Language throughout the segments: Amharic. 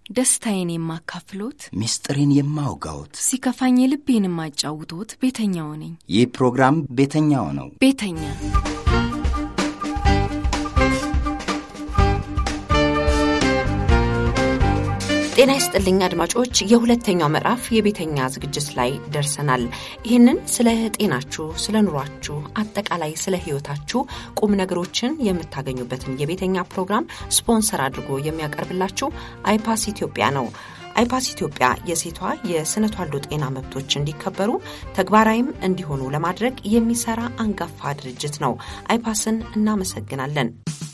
ደስታዬን የማካፍሎት፣ ምስጢሬን የማውጋዎት፣ ሲከፋኝ ልቤን የማጫውቶት ቤተኛው ነኝ። ይህ ፕሮግራም ቤተኛው ነው። ቤተኛ ጤና ይስጥልኝ አድማጮች፣ የሁለተኛው ምዕራፍ የቤተኛ ዝግጅት ላይ ደርሰናል። ይህንን ስለ ጤናችሁ፣ ስለ ኑሯችሁ፣ አጠቃላይ ስለ ሕይወታችሁ ቁም ነገሮችን የምታገኙበትን የቤተኛ ፕሮግራም ስፖንሰር አድርጎ የሚያቀርብላችሁ አይፓስ ኢትዮጵያ ነው። አይፓስ ኢትዮጵያ የሴቷ የስነ ተዋልዶ ጤና መብቶች እንዲከበሩ ተግባራዊም እንዲሆኑ ለማድረግ የሚሰራ አንጋፋ ድርጅት ነው። አይፓስን እናመሰግናለን።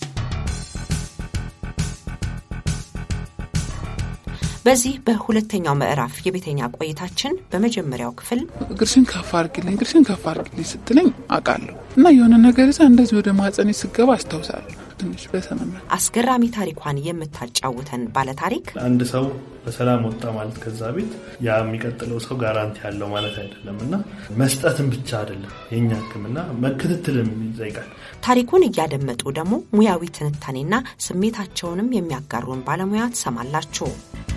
በዚህ በሁለተኛው ምዕራፍ የቤተኛ ቆይታችን በመጀመሪያው ክፍል እግርሽን ከፍ አርግልኝ፣ እግርሽን ከፍ አርግልኝ ስትለኝ አውቃለሁ እና የሆነ ነገር ይዛ እንደዚህ ወደ ማጸኔ ስገባ አስታውሳለሁ። ትንሽ በሰመመ አስገራሚ ታሪኳን የምታጫውተን ባለታሪክ አንድ ሰው በሰላም ወጣ ማለት ከዛ ቤት ያ የሚቀጥለው ሰው ጋራንቲ ያለው ማለት አይደለም እና መስጠትን ብቻ አይደለም የኛ ሕክምና መከታተልም ይጠይቃል። ታሪኩን እያደመጡ ደግሞ ሙያዊ ትንታኔና ስሜታቸውንም የሚያጋሩን ባለሙያ ትሰማላችሁ።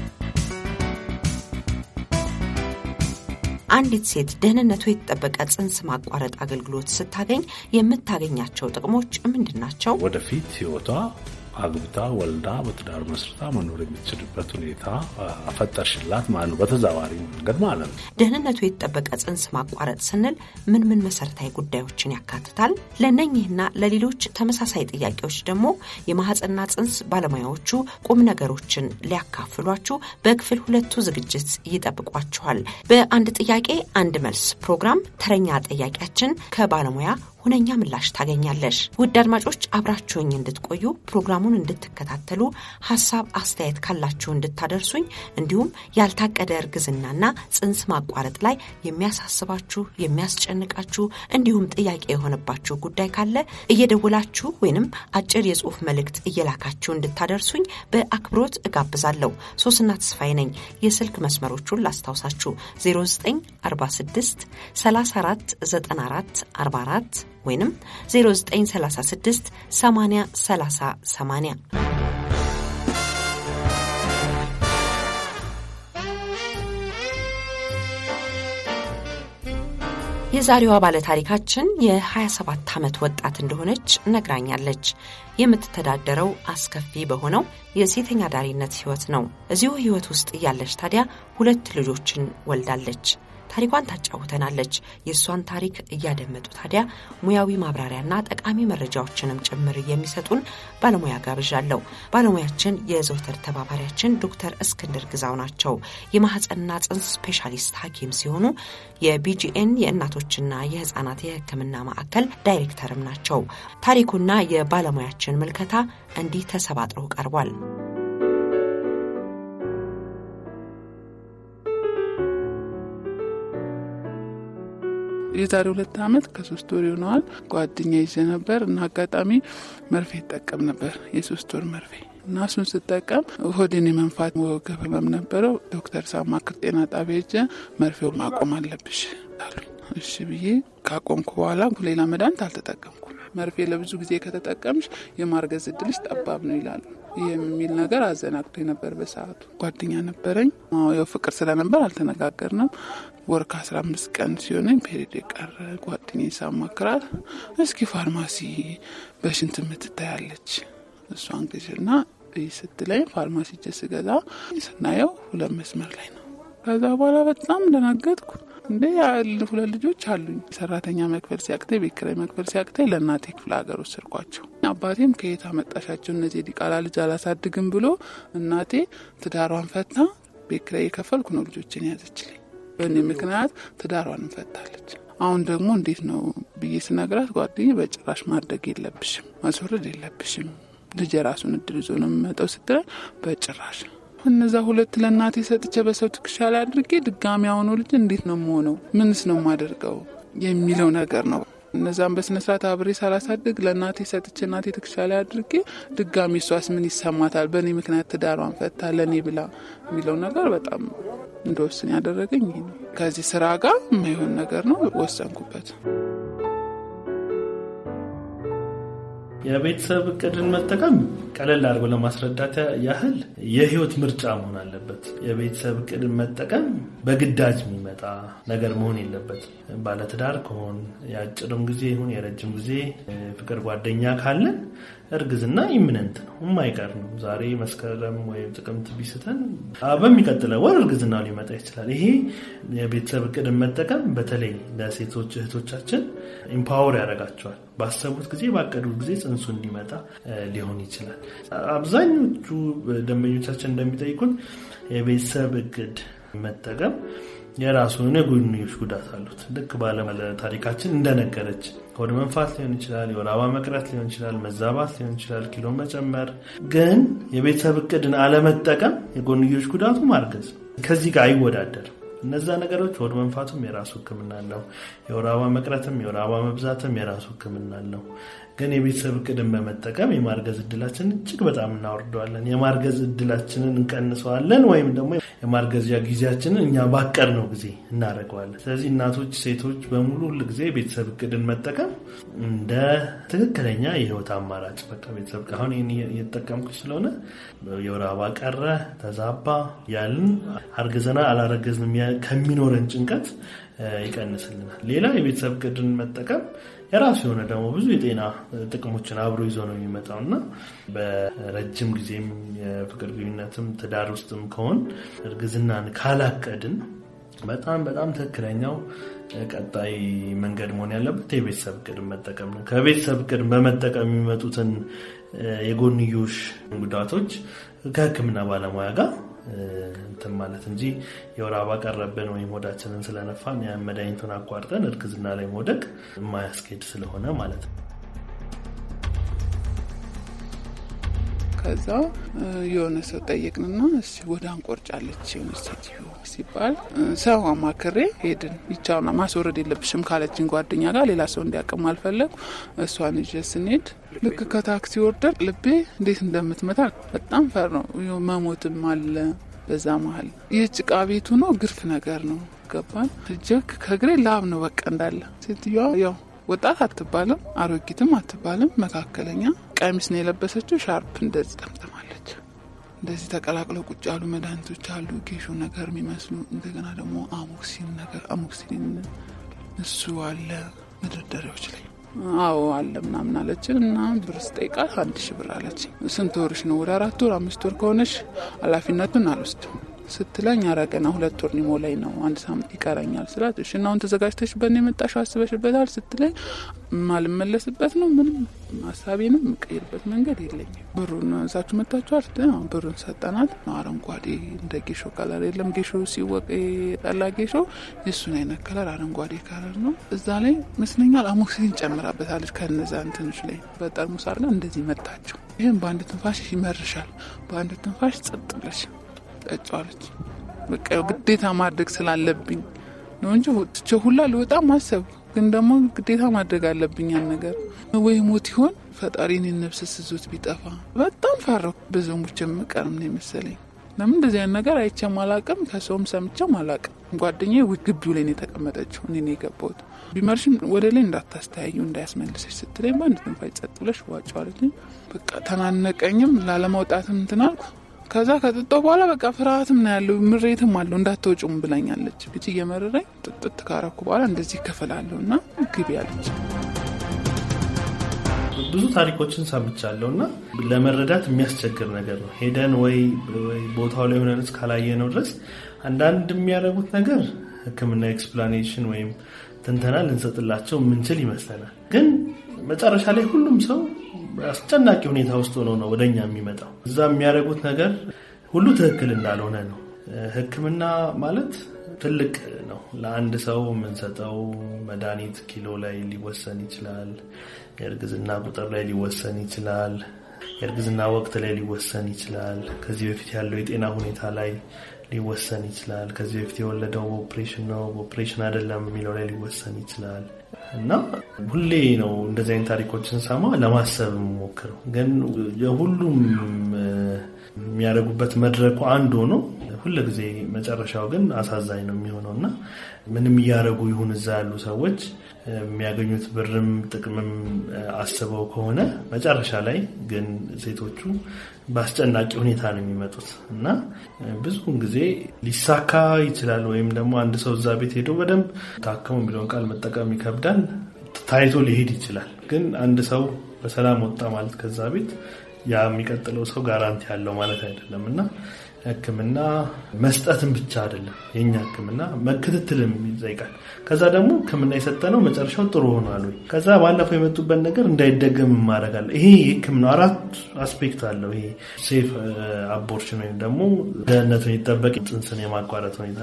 አንዲት ሴት ደህንነቱ የተጠበቀ ጽንስ ማቋረጥ አገልግሎት ስታገኝ የምታገኛቸው ጥቅሞች ምንድን ናቸው? ወደፊት ህይወቷ አግብታ ወልዳ በትዳር መስርታ መኖር የምትችልበት ሁኔታ ፈጠርሽላት ማለት ነው። በተዛዋሪ መንገድ ማለት ነው። ደህንነቱ የተጠበቀ ጽንስ ማቋረጥ ስንል ምን ምን መሰረታዊ ጉዳዮችን ያካትታል? ለእነኚህና ለሌሎች ተመሳሳይ ጥያቄዎች ደግሞ የማህፀንና ጽንስ ባለሙያዎቹ ቁም ነገሮችን ሊያካፍሏችሁ በክፍል ሁለቱ ዝግጅት ይጠብቋችኋል። በአንድ ጥያቄ አንድ መልስ ፕሮግራም ተረኛ ጠያቂያችን ከባለሙያ ሁነኛ ምላሽ ታገኛለሽ። ውድ አድማጮች አብራችሁኝ እንድትቆዩ ፕሮግራሙን እንድትከታተሉ ሀሳብ አስተያየት ካላችሁ እንድታደርሱኝ እንዲሁም ያልታቀደ እርግዝናና ጽንስ ማቋረጥ ላይ የሚያሳስባችሁ የሚያስጨንቃችሁ እንዲሁም ጥያቄ የሆነባችሁ ጉዳይ ካለ እየደውላችሁ ወይንም አጭር የጽሁፍ መልእክት እየላካችሁ እንድታደርሱኝ በአክብሮት እጋብዛለሁ። ሶስና ተስፋዬ ነኝ። የስልክ መስመሮቹን ላስታውሳችሁ 0946 34 94 44 ወይንም 0936 80 30 80 የዛሬዋ ባለታሪካችን የ27 ዓመት ወጣት እንደሆነች ነግራኛለች። የምትተዳደረው አስከፊ በሆነው የሴተኛ ዳሪነት ህይወት ነው። እዚሁ ህይወት ውስጥ እያለች ታዲያ ሁለት ልጆችን ወልዳለች። ታሪኳን ታጫውተናለች። የእሷን ታሪክ እያደመጡ ታዲያ ሙያዊ ማብራሪያና ጠቃሚ መረጃዎችንም ጭምር የሚሰጡን ባለሙያ ጋብዣለሁ። ባለሙያችን የዘውተር ተባባሪያችን ዶክተር እስክንድር ግዛው ናቸው። የማህፀንና ጽንስ ስፔሻሊስት ሐኪም ሲሆኑ የቢጂኤን የእናቶችና የህፃናት የህክምና ማዕከል ዳይሬክተርም ናቸው። ታሪኩና የባለሙያችን ምልከታ እንዲህ ተሰባጥሮ ቀርቧል። የዛሬ ሁለት ዓመት ከሶስት ወር ይሆነዋል። ጓደኛ ይዤ ነበር እና አጋጣሚ መርፌ ይጠቀም ነበር፣ የሶስት ወር መርፌ እና እሱን ስጠቀም ሆዴን የመንፋት ወገብ ህመም ነበረው። ዶክተር ሳማክር ጤና ጣቢያ ሄጄ መርፌውን ማቆም አለብሽ አሉኝ። እሺ ብዬ ካቆምኩ በኋላ ሌላ መድኃኒት አልተጠቀምኩም። መርፌ ለብዙ ጊዜ ከተጠቀምሽ የማርገዝ እድልሽ ጠባብ ነው ይላሉ። ይህ የሚል ነገር አዘናግቶ ነበር። በሰዓቱ ጓደኛ ነበረኝ። ያው ፍቅር ስለነበር አልተነጋገርንም። ወር ከአስራ አምስት ቀን ሲሆነኝ ፔሪድ የቀረ ጓደኛ ሳማክራት እስኪ ፋርማሲ በሽንት የምትታያለች እሷን ግዥና ስትለኝ ፋርማሲ ጀ ስገዛ ስናየው ሁለት መስመር ላይ ነው። ከዛ በኋላ በጣም ደነገጥኩ። እንዴ ሁለት ልጆች አሉኝ። ሰራተኛ መክፈል ሲያቅተኝ፣ ቤት ኪራይ መክፈል ሲያቅተኝ ለእናቴ ክፍለ ሀገር ወሰድኳቸው። አባቴም ከየት አመጣሻቸው እነዚህ ዲቃላ ልጅ አላሳድግም ብሎ እናቴ ትዳሯን ፈታ፣ ቤት ኪራይ የከፈልኩ ነው ልጆችን ያዘችልኝ። በእኔ ምክንያት ትዳሯን እንፈታለች። አሁን ደግሞ እንዴት ነው ብዬ ስነግራት ጓደኛዬ በጭራሽ ማድረግ የለብሽም ማስወረድ የለብሽም ልጅ የራሱን እድል ይዞ ነው የሚመጣው ስትለኝ በጭራሽ እነዛ ሁለት ለእናቴ ሰጥቼ በሰው ትከሻ ላይ አድርጌ ድጋሚ አሁኑ ልጅ እንዴት ነው የምሆነው? ምንስ ነው የማደርገው የሚለው ነገር ነው። እነዛም በስነስርዓት አብሬ ሳላሳድግ ለእናቴ ሰጥቼ እናቴ ትከሻ ላይ አድርጌ ድጋሚ እሷስ ምን ይሰማታል? በእኔ ምክንያት ትዳሯን ፈታ ለእኔ ብላ የሚለው ነገር በጣም እንደወስን ያደረገኝ ይህ ነው። ከዚህ ስራ ጋር የማይሆን ነገር ነው ወሰንኩበት። የቤተሰብ እቅድን መጠቀም ቀለል አድርጎ ለማስረዳት ያህል የህይወት ምርጫ መሆን አለበት። የቤተሰብ እቅድን መጠቀም በግዳጅ የሚመጣ ነገር መሆን የለበትም። ባለትዳር ከሆን የአጭርም ጊዜ ይሁን የረጅም ጊዜ ፍቅር ጓደኛ ካለን እርግዝና ኢምነንት ነው፣ የማይቀር ነው። ዛሬ መስከረም ወይም ጥቅምት ቢስተን በሚቀጥለው ወር እርግዝናው ሊመጣ ይችላል። ይሄ የቤተሰብ እቅድን መጠቀም በተለይ ለሴቶች እህቶቻችን ኢምፓወር ያደርጋቸዋል። ባሰቡት ጊዜ ባቀዱት ጊዜ ጽንሱ እንዲመጣ ሊሆን ይችላል። አብዛኞቹ ደንበኞቻችን እንደሚጠይቁን የቤተሰብ እቅድ መጠቀም የራሱ የሆነ የጎንዮሽ ጉዳት አሉት። ልክ ባለ ታሪካችን እንደነገረች ሆድ መንፋት ሊሆን ይችላል፣ የወር አበባ መቅረት ሊሆን ይችላል፣ መዛባት ሊሆን ይችላል፣ ኪሎ መጨመር። ግን የቤተሰብ እቅድን አለመጠቀም የጎንዮሽ ጉዳቱ ማርገዝ ከዚህ ጋር አይወዳደርም። እነዛ ነገሮች ሆድ መንፋቱም የራሱ ሕክምና አለው። የወር አበባ መቅረትም የወር አበባ መብዛትም የራሱ ሕክምና አለው። ግን የቤተሰብ እቅድን በመጠቀም የማርገዝ እድላችንን እጅግ በጣም እናወርደዋለን። የማርገዝ እድላችንን እንቀንሰዋለን፣ ወይም ደግሞ የማርገዣ ጊዜያችንን እኛ ባቀድነው ጊዜ እናደርገዋለን። ስለዚህ እናቶች፣ ሴቶች በሙሉ ሁል ጊዜ የቤተሰብ እቅድን መጠቀም እንደ ትክክለኛ የህይወት አማራጭ በቃ ቤተሰብ አሁን ይህን እየተጠቀምኩ ስለሆነ የወር አበባ ቀረ ተዛባ ያልን አርግዘና አላረገዝንም ከሚኖረን ጭንቀት ይቀንስልናል። ሌላ የቤተሰብ እቅድን መጠቀም የራሱ የሆነ ደግሞ ብዙ የጤና ጥቅሞችን አብሮ ይዞ ነው የሚመጣው እና በረጅም ጊዜም የፍቅር ግንኙነትም ትዳር ውስጥም ከሆን እርግዝናን ካላቀድን በጣም በጣም ትክክለኛው ቀጣይ መንገድ መሆን ያለበት የቤተሰብ እቅድ መጠቀም ነው። ከቤተሰብ እቅድ በመጠቀም የሚመጡትን የጎንዮሽ ጉዳቶች ከሕክምና ባለሙያ ጋር እንትን ማለት እንጂ የወር አበባ ቀረብን ወይም ሆዳችንን ስለነፋን ያን መድኃኒቱን አቋርጠን እርግዝና ላይ መውደቅ የማያስኬድ ስለሆነ ማለት ነው። ከዛ የሆነ ሰው ጠየቅንና እስኪ ወደ አንቆርጫለች የሆነች ሴትዮ ሲባል ሰው አማክሬ ሄድን። ይቻውና ማስወረድ የለብሽም ካለችን ጓደኛ ጋር ሌላ ሰው እንዲያቅም አልፈለጉ። እሷን ይዤ ስንሄድ ልክ ከታክሲ ወርደን ልቤ እንዴት እንደምትመታ በጣም ፈር ነው። መሞትም አለ በዛ መሀል። ይህ ጭቃ ቤቱ ነው፣ ግርፍ ነገር ነው። ገባን እጀክ ከእግሬ ላብ ነው በቃ እንዳለ። ሴትዮዋ ያው ወጣት አትባልም፣ አሮጊትም አትባልም፣ መካከለኛ ቀሚስ ነው የለበሰችው። ሻርፕ እንደዚህ ጠምጥማለች። እንደዚህ ተቀላቅለው ቁጭ ያሉ መድኃኒቶች አሉ፣ ጌሾ ነገር የሚመስሉ እንደገና ደግሞ አሞክሲን ነገር አሞክሲን እሱ አለ መደርደሪያዎች ላይ አዎ አለ ምናምን አለችን እና ብር ስጠይቃት አንድ ሺ ብር አለች። ስንት ወርሽ ነው? ወደ አራት ወር አምስት ወር ከሆነሽ ኃላፊነቱን አልወስድም ስትለኝ ኧረ ገና ሁለት ወር ሊሞላኝ ነው፣ አንድ ሳምንት ይቀረኛል ስላት እሺ እና አሁን ተዘጋጅተሽበት ነው የመጣሽው አስበሽበታል ስትለኝ ማልመለስበት ነው ምንም ሀሳቤንም የምቀይርበት መንገድ የለኝም። ብሩን እዛችሁ መታችኋል? ብሩን ሰጠናል። አረንጓዴ እንደ ጌሾ ከለር የለም ጌሾ ሲወቅ የጠላ ጌሾ የእሱን አይነት ከለር አረንጓዴ ከለር ነው። እዛ ላይ መስለኛል አሞክሲሊን ጨምራበታለች። ከነዛ እንትኖች ላይ በጠርሙስ አድርጋ እንደዚህ መታቸው። ይህም በአንድ ትንፋሽ ይመርሻል፣ በአንድ ትንፋሽ ጸጥ ብለሽ ጠጫዋለች። በቃ ግዴታ ማድረግ ስላለብኝ ነው እንጂ ትቼ ሁላ ልወጣ ማሰብ ግን ደግሞ ግዴታ ማድረግ አለብኝ ያን ነገር ወይ ሞት ይሆን ፈጣሪ እኔን ነፍስ ስዞት ቢጠፋ በጣም ፈራሁ። በዘሙች የምቀርም ነው የመሰለኝ። ለምን እንደዚህ አይነት ነገር አይቼም አላቅም፣ ከሰውም ሰምቼም አላቅም። ጓደኛዬ ግቢው ላይ ነው የተቀመጠችው፣ እኔ ነው የገባሁት። ቢመርሽም ወደ ላይ እንዳታስተያዩ እንዳያስመልሰች ስትለኝ በአንድ ትንፋሽ ጸጥ ብለሽ ዋጫዋለች። በቃ ተናነቀኝም ላለመውጣትም እንትን አልኩ። ከዛ ከጥጦ በኋላ በቃ ፍርሃትም ነው ያለው፣ ምሬትም አለው። እንዳትወጩም ብላኛለች። ልጅ እየመረረኝ ጥጥት ካረኩ በኋላ እንደዚህ ከፈላለሁ እና ግቢ አለች። ብዙ ታሪኮችን ሰምቻለሁ እና ለመረዳት የሚያስቸግር ነገር ነው። ሄደን ወይ ቦታው ላይ ሆነን እስካላየነው ድረስ አንዳንድ የሚያደርጉት ነገር ሕክምና ኤክስፕላኔሽን ወይም ትንተና ልንሰጥላቸው የምንችል ይመስለናል። ግን መጨረሻ ላይ ሁሉም ሰው አስጨናቂ ሁኔታ ውስጥ ሆኖ ነው ወደኛ የሚመጣው። እዛ የሚያደርጉት ነገር ሁሉ ትክክል እንዳልሆነ ነው። ሕክምና ማለት ትልቅ ነው። ለአንድ ሰው የምንሰጠው መድኃኒት ኪሎ ላይ ሊወሰን ይችላል። የእርግዝና ቁጥር ላይ ሊወሰን ይችላል። የእርግዝና ወቅት ላይ ሊወሰን ይችላል። ከዚህ በፊት ያለው የጤና ሁኔታ ላይ ሊወሰን ይችላል። ከዚህ በፊት የወለደው በኦፕሬሽን ነው በኦፕሬሽን አይደለም የሚለው ላይ ሊወሰን ይችላል እና ሁሌ ነው እንደዚህ አይነት ታሪኮችን ሰማ ለማሰብ የምሞክረው ግን የሁሉም የሚያደርጉበት መድረኩ አንድ ሆኖ ሁል ጊዜ መጨረሻው ግን አሳዛኝ ነው የሚሆነው እና ምንም እያደረጉ ይሁን እዛ ያሉ ሰዎች የሚያገኙት ብርም ጥቅምም አስበው ከሆነ መጨረሻ ላይ ግን ሴቶቹ በአስጨናቂ ሁኔታ ነው የሚመጡት እና ብዙውን ጊዜ ሊሳካ ይችላል። ወይም ደግሞ አንድ ሰው እዛ ቤት ሄዶ በደንብ ታከሙ የሚለውን ቃል መጠቀም ይከብዳል። ታይቶ ሊሄድ ይችላል። ግን አንድ ሰው በሰላም ወጣ ማለት ከዛ ቤት ያ የሚቀጥለው ሰው ጋራንቲ ያለው ማለት አይደለም እና ሕክምና መስጠትም ብቻ አይደለም። የኛ ሕክምና መከታተልም ይጠይቃል። ከዛ ደግሞ ሕክምና የሰጠነው መጨረሻው ጥሩ ሆኗል ወይ ከዛ ባለፈው የመጡበት ነገር እንዳይደገም ማድረጋለ ይሄ ሕክምና አራት አስፔክት አለው። ይሄ ሴፍ አቦርሽን ወይም ደግሞ ደህንነቱን የጠበቅ ጽንስን የማቋረጥ ሁኔታ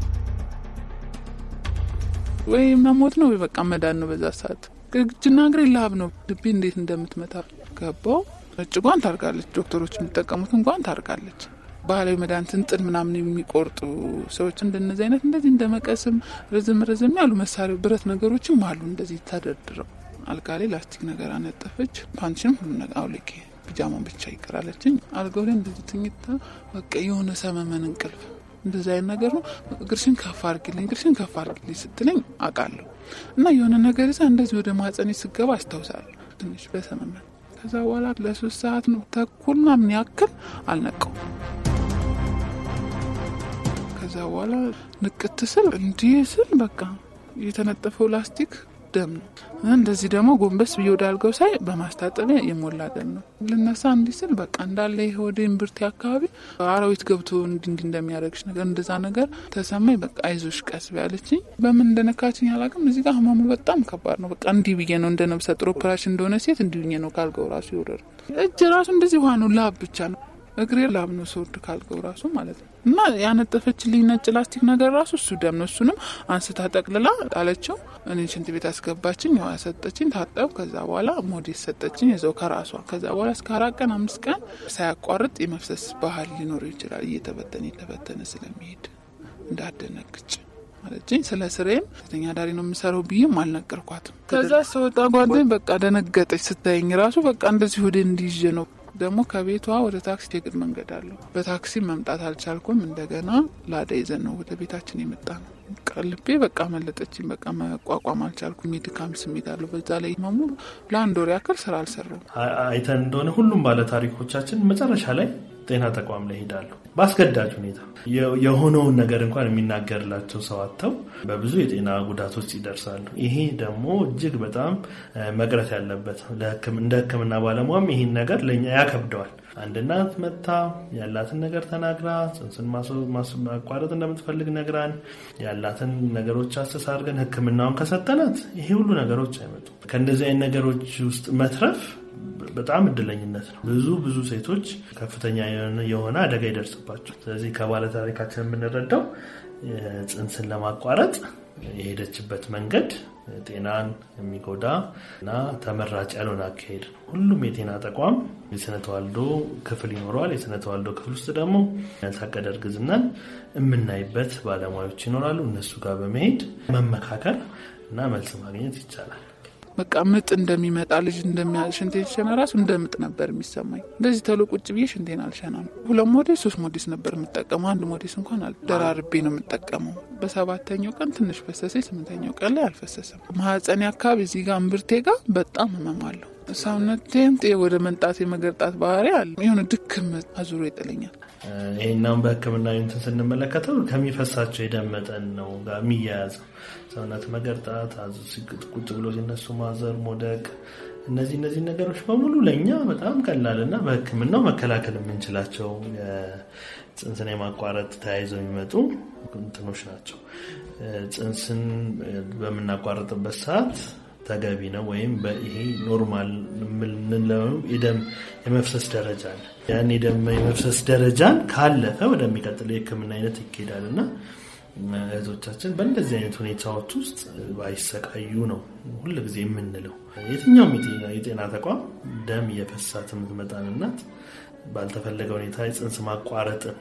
ወይ መሞት ነው ወይ በቃ መዳን ነው። በዛ ሰዓት እጅና እግሬ ላብ ነው። ልቤ እንዴት እንደምትመታ ገባው። ነጭ ጓንት ታርጋለች። ዶክተሮች የሚጠቀሙትን ጓንት ታርጋለች። ባህላዊ መድኃኒትን ጥን ምናምን የሚቆርጡ ሰዎች እንደነዚህ አይነት እንደዚህ እንደ መቀስም ረዘም ረዘም ያሉ መሳሪያ ብረት ነገሮችም አሉ። እንደዚህ ተደርድረው አልጋ ላይ ላስቲክ ነገር አነጠፈች። ፓንችንም ሁሉ ነገር አውልቄ ፒጃማን ብቻ ይቀራለችኝ። አልጋው ላይ እንደዚህ ትኝታ በቃ የሆነ ሰመመን እንቅልፍ እንደዚህ አይነት ነገር ነው። እግርሽን ከፍ አርግልኝ፣ እግርሽን ከፍ አርግልኝ ስትለኝ አውቃለሁ እና የሆነ ነገር ይዛ እንደዚህ ወደ ማጸኔ ስገባ አስታውሳለሁ ትንሽ በሰመመን ከዛ በኋላ ለሶስት ሰዓት ነው ተኩል ምናምን ያክል አልነቀው። ከዛ በኋላ ንቅት ስል እንዲህ ስል በቃ የተነጠፈው ላስቲክ ደም ነው። እንደዚህ ደግሞ ጎንበስ ብዬ ወደ አልጋው ሳይ በማስታጠቢያ የሞላ ደም ነው። ልነሳ እንዲህ ስል በቃ እንዳለ ይሄ ወደ እምብርቴ አካባቢ አራዊት ገብቶ እንዲ እንዲ እንደሚያደርግሽ ነገር እንደዛ ነገር ተሰማኝ። በቃ አይዞሽ ቀስ ቢያለችኝ በምን እንደነካችኝ አላውቅም። እዚህ ጋር ህመሙ በጣም ከባድ ነው። በቃ እንዲህ ብዬ ነው እንደ ነብሰ ጡር ኦፕራሽን እንደሆነ ሴት እንዲህ ብዬ ነው ካልጋው ራሱ ይወረድ። እጅ ራሱ እንደዚህ ውሃ ነው፣ ላብ ብቻ ነው። እግሬ ላብ ነው ስወርድ ካልጋው ራሱ ማለት ነው። እና ያነጠፈችልኝ ነጭ ላስቲክ ነገር ራሱ እሱ ደም ነው። እሱንም አንስታ ጠቅልላ ጣለችው። እኔ ሽንት ቤት አስገባችኝ። ያው ያሰጠችኝ ታጠብ። ከዛ በኋላ ሞዴስ ሰጠችኝ እዛው ከራሷ። ከዛ በኋላ እስከ አራት ቀን አምስት ቀን ሳያቋርጥ የመፍሰስ ባህል ሊኖረው ይችላል። እየተበተነ እየተበተነ ስለሚሄድ እንዳደነግጭ ማለችኝ። ስለ ስሬም ሴተኛ ዳሪ ነው የምሰራው ብዬም አልነገርኳትም። ከዛ ሰወጣ ጓደኝ በቃ ደነገጠች ስታየኝ ራሱ በቃ እንደዚህ ወደ እንዲይዤ ነው ደግሞ ከቤቷ ወደ ታክሲ የግድ መንገድ አለው። በታክሲ መምጣት አልቻልኩም። እንደገና ላዳ ይዘን ነው ወደ ቤታችን የመጣ ነው። ቀልቤ በቃ መለጠችኝ። በቃ መቋቋም አልቻልኩም። የድካም ስሜት አለው። በዛ ላይ መሙ ለአንድ ወር ያክል ስራ አልሰራም። አይተን እንደሆነ ሁሉም ባለ ታሪኮቻችን መጨረሻ ላይ ጤና ተቋም ላይ ይሄዳሉ። በአስገዳጅ ሁኔታ የሆነውን ነገር እንኳን የሚናገርላቸው ሰው አጥተው በብዙ የጤና ጉዳቶች ይደርሳሉ። ይሄ ደግሞ እጅግ በጣም መቅረት ያለበት እንደ ሕክምና ባለሙያም ይህን ነገር ለእኛ ያከብደዋል። አንድ እናት መታ ያላትን ነገር ተናግራ ጽንስን ማቋረጥ እንደምትፈልግ ነግራን ያላትን ነገሮች አሰስ አድርገን ሕክምናውን ከሰጠናት ይሄ ሁሉ ነገሮች አይመጡም። ከእንደዚህ አይነት ነገሮች ውስጥ መትረፍ በጣም እድለኝነት ነው። ብዙ ብዙ ሴቶች ከፍተኛ የሆነ አደጋ ይደርስባቸው። ስለዚህ ከባለ ታሪካችን የምንረዳው ጽንስን ለማቋረጥ የሄደችበት መንገድ ጤናን የሚጎዳ እና ተመራጭ ያልሆነ አካሄድ ነው። ሁሉም የጤና ተቋም የስነ ተዋልዶ ክፍል ይኖረዋል። የስነ ተዋልዶ ክፍል ውስጥ ደግሞ ያልታቀደ እርግዝናን የምናይበት ባለሙያዎች ይኖራሉ። እነሱ ጋር በመሄድ መመካከር እና መልስ ማግኘት ይቻላል። በቃ ምጥ እንደሚመጣ ልጅ ሽንቴ ሲሸና ራሱ እንደ ምጥ ነበር የሚሰማኝ። እንደዚህ ተሎ ቁጭ ብዬ ሽንቴን አልሸናም። ሁለት ሞዴስ ሶስት ሞዴስ ነበር የምጠቀመው። አንድ ሞዴስ እንኳን ደራርቤ ነው የምጠቀመው። በሰባተኛው ቀን ትንሽ ፈሰሰ፣ ስምንተኛው ቀን ላይ አልፈሰሰም። ማህፀኔ አካባቢ እዚህ ጋር እምብርቴ ጋር በጣም ህመም አለሁ። ሰውነቴም ወደ መንጣት የመገርጣት ባህሪ አለ። የሆነ ድክም አዙሮ ይጥለኛል። ይህናም በሕክምና እንትን ስንመለከተው ከሚፈሳቸው የደም መጠን ነው ጋር የሚያያዘው ሰውነት መገርጣት፣ ቁጭ ብሎ ሲነሱ ማዘር፣ መውደቅ፣ እነዚህ እነዚህ ነገሮች በሙሉ ለእኛ በጣም ቀላል እና በሕክምናው መከላከል የምንችላቸው ጽንስን የማቋረጥ ተያይዘው የሚመጡ እንትኖች ናቸው። ጽንስን በምናቋረጥበት ሰዓት ተገቢ ነው ወይም ይሄ ኖርማል የምንለው የደም የመፍሰስ ደረጃ አለ። ያን የደም የመፍሰስ ደረጃን ካለፈ ወደሚቀጥለው የህክምና አይነት ይኬዳል እና እህቶቻችን በእንደዚህ አይነት ሁኔታዎች ውስጥ ባይሰቃዩ ነው ሁል ጊዜ የምንለው። የትኛውም የጤና ተቋም ደም እየፈሳት የምትመጣን እናት ባልተፈለገ ሁኔታ የጽንስ ማቋረጥን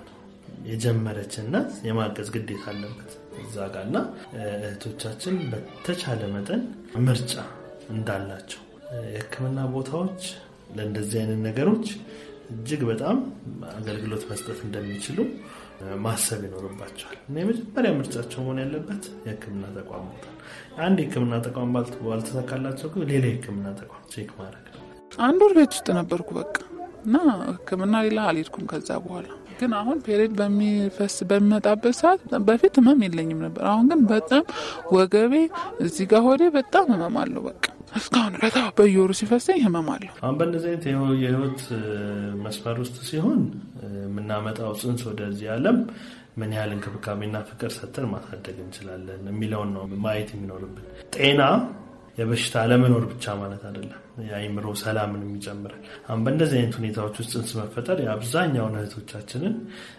የጀመረች እናት የማገዝ ግዴታ አለበት እዛ ጋር እና እህቶቻችን በተቻለ መጠን ምርጫ እንዳላቸው የህክምና ቦታዎች ለእንደዚህ አይነት ነገሮች እጅግ በጣም አገልግሎት መስጠት እንደሚችሉ ማሰብ ይኖርባቸዋል እና የመጀመሪያ ምርጫቸው መሆን ያለበት የሕክምና ተቋም ቦታ አንድ የሕክምና ተቋም ባልተሳካላቸው ግን ሌላ የሕክምና ተቋም ቼክ ማድረግ ነው። አንድ ወር ቤት ውስጥ ነበርኩ በቃ እና ሕክምና ሌላ አልሄድኩም። ከዛ በኋላ ግን አሁን ፔሬድ በሚፈስ በሚመጣበት ሰዓት በፊት ህመም የለኝም ነበር። አሁን ግን በጣም ወገቤ፣ እዚህ ጋር ሆዴ በጣም ህመም አለው። በቃ እስካሁን በጣም በየወሩ ሲፈሰኝ ህመም አለው። አሁን በእነዚህ አይነት የህይወት መስመር ውስጥ ሲሆን የምናመጣው ጽንስ ወደዚህ ዓለም ምን ያህል እንክብካቤና ፍቅር ሰጥተን ማሳደግ እንችላለን የሚለውን ነው ማየት የሚኖርብን። ጤና የበሽታ አለመኖር ብቻ ማለት አይደለም። የአይምሮ ሰላምንም ይጨምራል። አሁን በእንደዚህ አይነት ሁኔታዎች ውስጥ ጽንስ መፈጠር የአብዛኛውን እህቶቻችንን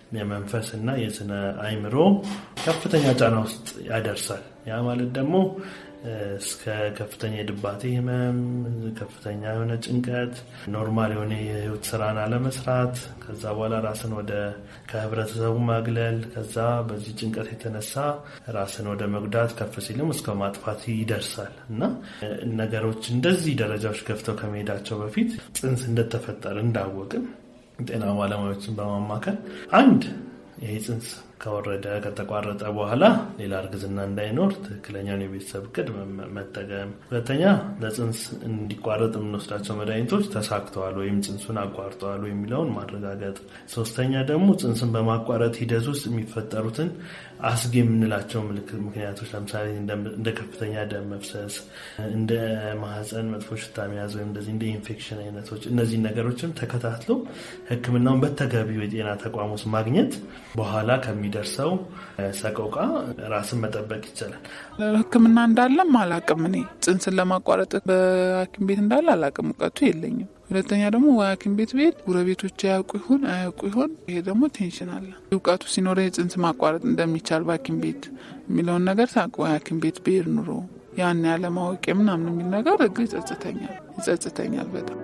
የመንፈስና የስነ አይምሮ ከፍተኛ ጫና ውስጥ ያደርሳል። ያ ማለት ደግሞ እስከ ከፍተኛ የድባቴ ህመም፣ ከፍተኛ የሆነ ጭንቀት፣ ኖርማል የሆነ የህይወት ስራን አለመስራት፣ ከዛ በኋላ ራስን ወደ ከህብረተሰቡ ማግለል፣ ከዛ በዚህ ጭንቀት የተነሳ ራስን ወደ መጉዳት ከፍ ሲልም እስከ ማጥፋት ይደርሳል እና ነገሮች እንደዚህ ደረጃዎች ገፍተው ከመሄዳቸው በፊት ጽንስ እንደተፈጠረ እንዳወቅን ጤና ባለሙያዎችን በማማከል አንድ ይሄ ጽንስ ከወረደ ከተቋረጠ በኋላ ሌላ እርግዝና እንዳይኖር ትክክለኛውን የቤተሰብ እቅድ መጠቀም፣ ሁለተኛ ለጽንስ እንዲቋረጥ የምንወስዳቸው መድኃኒቶች ተሳክተዋል ወይም ጽንሱን አቋርጠዋል የሚለውን ማረጋገጥ፣ ሶስተኛ ደግሞ ጽንስን በማቋረጥ ሂደት ውስጥ የሚፈጠሩትን አስጊ የምንላቸው ምክንያቶች ለምሳሌ እንደ ከፍተኛ ደም መፍሰስ፣ እንደ ማህፀን መጥፎ ሽታ መያዝ ወይም እንደዚህ እንደ ኢንፌክሽን አይነቶች እነዚህ ነገሮችን ተከታትሎ ሕክምናውን በተገቢው የጤና ተቋም ውስጥ ማግኘት በኋላ ከሚደርሰው ሰቆቃ ራስን መጠበቅ ይቻላል። ሕክምና እንዳለም አላቅም። እኔ ጽንስን ለማቋረጥ በሐኪም ቤት እንዳለ አላቅም፣ እውቀቱ የለኝም። ሁለተኛ ደግሞ ሐኪም ቤት ብሄድ ጎረቤቶች ያውቁ ይሆን አያውቁ ይሆን? ይሄ ደግሞ ቴንሽን አለ። እውቀቱ ሲኖረ የጽንስ ማቋረጥ እንደሚቻል በሐኪም ቤት የሚለውን ነገር ሳቅ ሐኪም ቤት ብሄድ ኑሮ ያን ያለማወቅ ምናምን የሚል ነገር እግ ይጸጽተኛል ይጸጽተኛል በጣም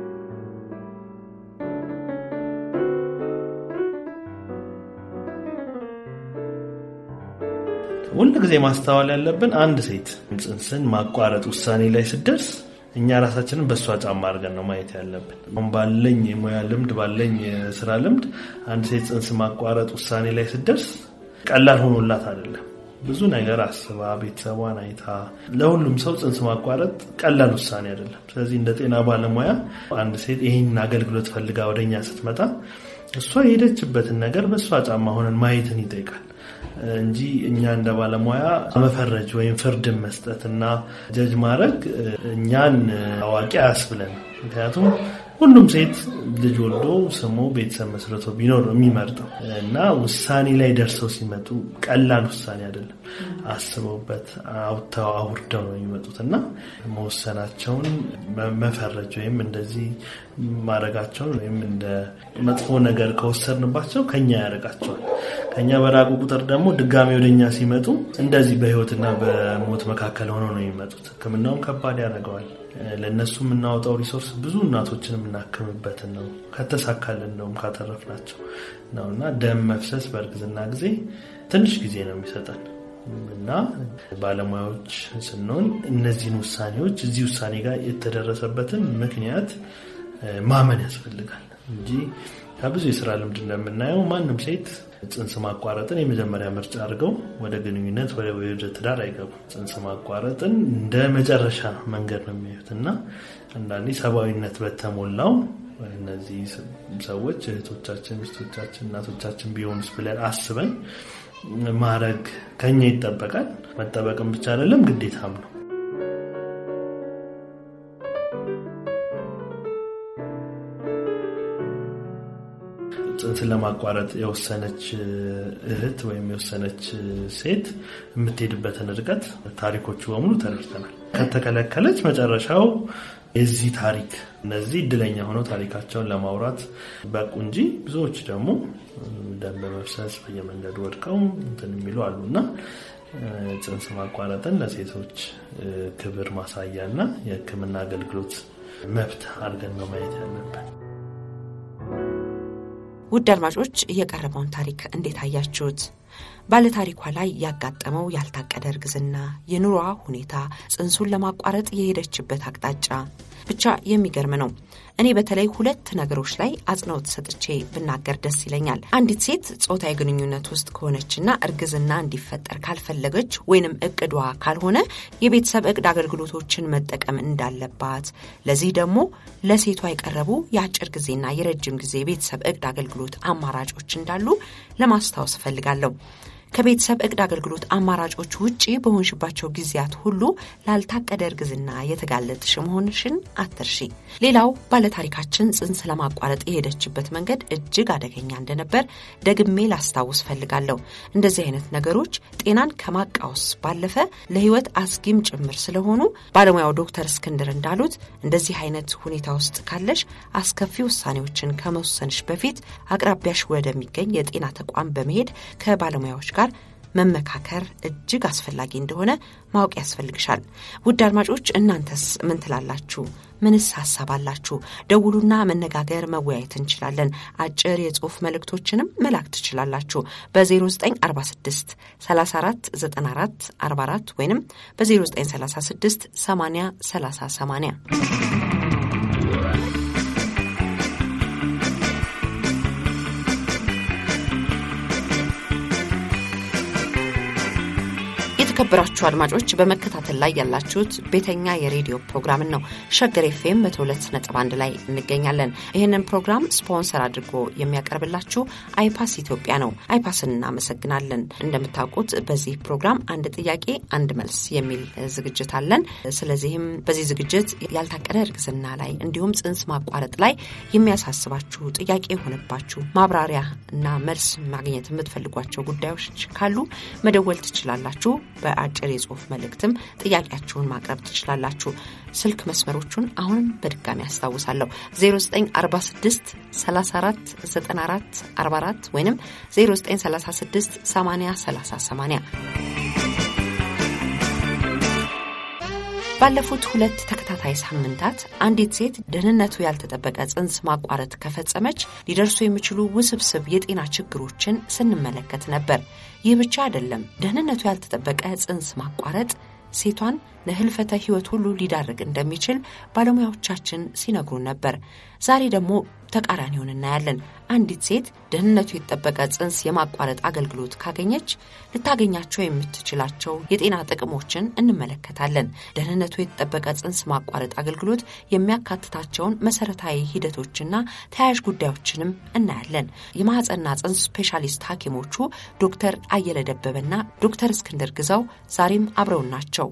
ሁል ጊዜ ማስተዋል ያለብን አንድ ሴት ጽንስን ማቋረጥ ውሳኔ ላይ ስደርስ እኛ ራሳችንን በእሷ ጫማ አድርገን ነው ማየት ያለብን። አሁን ባለኝ የሙያ ልምድ ባለኝ የስራ ልምድ አንድ ሴት ጽንስ ማቋረጥ ውሳኔ ላይ ስደርስ ቀላል ሆኖላት አይደለም። ብዙ ነገር አስባ ቤተሰቧን አይታ፣ ለሁሉም ሰው ጽንስ ማቋረጥ ቀላል ውሳኔ አይደለም። ስለዚህ እንደ ጤና ባለሙያ አንድ ሴት ይህን አገልግሎት ፈልጋ ወደኛ ስትመጣ እሷ የሄደችበትን ነገር በእሷ ጫማ ሆነን ማየትን ይጠይቃል እንጂ እኛ እንደ ባለሙያ መፈረጅ ወይም ፍርድን መስጠት እና ጀጅ ማድረግ እኛን አዋቂ አያስብለን። ምክንያቱም ሁሉም ሴት ልጅ ወልዶ ስሞ ቤተሰብ መስርቶ ቢኖር ነው የሚመርጠው እና ውሳኔ ላይ ደርሰው ሲመጡ ቀላል ውሳኔ አይደለም። አስበውበት አውጥተው አውርደው ነው የሚመጡት እና መወሰናቸውን መፈረጅ ወይም እንደዚህ ማድረጋቸውን ወይም እንደ መጥፎ ነገር ከወሰድንባቸው ከኛ ያደርጋቸዋል። ከኛ በራቁ ቁጥር ደግሞ ድጋሚ ወደኛ ሲመጡ እንደዚህ በህይወትና በሞት መካከል ሆነው ነው የሚመጡት። ሕክምናውን ከባድ ያደርገዋል። ለእነሱ የምናወጣው ሪሶርስ ብዙ እናቶችን የምናክምበትን ነው። ከተሳካልን እንደውም ካተረፍናቸው ነው እና ደም መፍሰስ በእርግዝና ጊዜ ትንሽ ጊዜ ነው የሚሰጠን እና ባለሙያዎች ስንሆን እነዚህን ውሳኔዎች እዚህ ውሳኔ ጋር የተደረሰበትን ምክንያት ማመን ያስፈልጋል እንጂ ከብዙ የስራ ልምድ እንደምናየው ማንም ሴት ጽንስ ማቋረጥን የመጀመሪያ ምርጫ አድርገው ወደ ግንኙነት ወደ ትዳር አይገቡም። ጽንስ ማቋረጥን እንደ መጨረሻ መንገድ ነው የሚያዩት እና አንዳንዴ ሰብአዊነት በተሞላው እነዚህ ሰዎች እህቶቻችን፣ ሚስቶቻችን፣ እናቶቻችን ቢሆኑስ ብለን አስበን ማድረግ ከኛ ይጠበቃል። መጠበቅም ብቻ አይደለም ግዴታም ነው። ጽንስን ለማቋረጥ የወሰነች እህት ወይም የወሰነች ሴት የምትሄድበትን ርቀት ታሪኮቹ በሙሉ ተረድተናል። ከተከለከለች መጨረሻው የዚህ ታሪክ እነዚህ እድለኛ ሆነው ታሪካቸውን ለማውራት በቁ እንጂ ብዙዎች ደግሞ ደም በመፍሰስ በየመንገዱ ወድቀው እንትን የሚሉ አሉ እና ጽንስ ማቋረጥን ለሴቶች ክብር ማሳያ እና የሕክምና አገልግሎት መብት አድርገን ነው ማየት ያለብን። ውድ አድማጮች የቀረበውን ታሪክ እንዴት አያችሁት? ባለታሪኳ ላይ ያጋጠመው ያልታቀደ እርግዝና፣ የኑሮዋ ሁኔታ፣ ጽንሱን ለማቋረጥ የሄደችበት አቅጣጫ ብቻ የሚገርም ነው። እኔ በተለይ ሁለት ነገሮች ላይ አጽንኦት ሰጥቼ ብናገር ደስ ይለኛል። አንዲት ሴት ጾታዊ ግንኙነት ውስጥ ከሆነችና እርግዝና እንዲፈጠር ካልፈለገች ወይንም እቅዷ ካልሆነ የቤተሰብ እቅድ አገልግሎቶችን መጠቀም እንዳለባት፣ ለዚህ ደግሞ ለሴቷ የቀረቡ የአጭር ጊዜና የረጅም ጊዜ የቤተሰብ እቅድ አገልግሎት አማራጮች እንዳሉ ለማስታወስ እፈልጋለሁ። ከቤተሰብ እቅድ አገልግሎት አማራጮች ውጪ በሆንሽባቸው ጊዜያት ሁሉ ላልታቀደ እርግዝና የተጋለጥሽ መሆንሽን አትርሺ። ሌላው ባለታሪካችን ጽንስ ለማቋረጥ የሄደችበት መንገድ እጅግ አደገኛ እንደነበር ደግሜ ላስታውስ ፈልጋለሁ። እንደዚህ አይነት ነገሮች ጤናን ከማቃወስ ባለፈ ለሕይወት አስጊም ጭምር ስለሆኑ ባለሙያው ዶክተር እስክንድር እንዳሉት እንደዚህ አይነት ሁኔታ ውስጥ ካለሽ አስከፊ ውሳኔዎችን ከመወሰንሽ በፊት አቅራቢያሽ ወደሚገኝ የጤና ተቋም በመሄድ ከባለሙያዎች ጋር መመካከር እጅግ አስፈላጊ እንደሆነ ማወቅ ያስፈልግሻል። ውድ አድማጮች እናንተስ ምን ትላላችሁ? ምንስ ሀሳብ አላችሁ? ደውሉና መነጋገር መወያየት እንችላለን። አጭር የጽሁፍ መልእክቶችንም መላክ ትችላላችሁ። በ0946 34 94 44 ወይም በ0936 80 30 80 የተከበራችሁ አድማጮች በመከታተል ላይ ያላችሁት ቤተኛ የሬዲዮ ፕሮግራምን ነው። ሸገር ኤፍኤም መቶ ሁለት ነጥብ አንድ ላይ እንገኛለን። ይህንን ፕሮግራም ስፖንሰር አድርጎ የሚያቀርብላችሁ አይፓስ ኢትዮጵያ ነው። አይፓስን እናመሰግናለን። እንደምታውቁት በዚህ ፕሮግራም አንድ ጥያቄ አንድ መልስ የሚል ዝግጅት አለን። ስለዚህም በዚህ ዝግጅት ያልታቀደ እርግዝና ላይ እንዲሁም ጽንስ ማቋረጥ ላይ የሚያሳስባችሁ ጥያቄ የሆነባችሁ ማብራሪያ እና መልስ ማግኘት የምትፈልጓቸው ጉዳዮች ካሉ መደወል ትችላላችሁ። በአጭር የጽሁፍ መልእክትም ጥያቄያችሁን ማቅረብ ትችላላችሁ። ስልክ መስመሮቹን አሁንም በድጋሚ ያስታውሳለሁ 0946 34 94 44 ወይም 0936 80 30 80 ባለፉት ሁለት ተከታታይ ሳምንታት አንዲት ሴት ደህንነቱ ያልተጠበቀ ጽንስ ማቋረጥ ከፈጸመች ሊደርሱ የሚችሉ ውስብስብ የጤና ችግሮችን ስንመለከት ነበር። ይህ ብቻ አይደለም። ደህንነቱ ያልተጠበቀ ጽንስ ማቋረጥ ሴቷን ለህልፈተ ህይወት ሁሉ ሊዳርግ እንደሚችል ባለሙያዎቻችን ሲነግሩን ነበር። ዛሬ ደግሞ ተቃራኒውን እናያለን። አንዲት ሴት ደህንነቱ የተጠበቀ ጽንስ የማቋረጥ አገልግሎት ካገኘች ልታገኛቸው የምትችላቸው የጤና ጥቅሞችን እንመለከታለን። ደህንነቱ የተጠበቀ ጽንስ ማቋረጥ አገልግሎት የሚያካትታቸውን መሰረታዊ ሂደቶችና ተያያዥ ጉዳዮችንም እናያለን። የማህፀንና ጽንስ ስፔሻሊስት ሐኪሞቹ ዶክተር አየለ ደበበና ዶክተር እስክንድር ግዛው ዛሬም አብረውን ናቸው።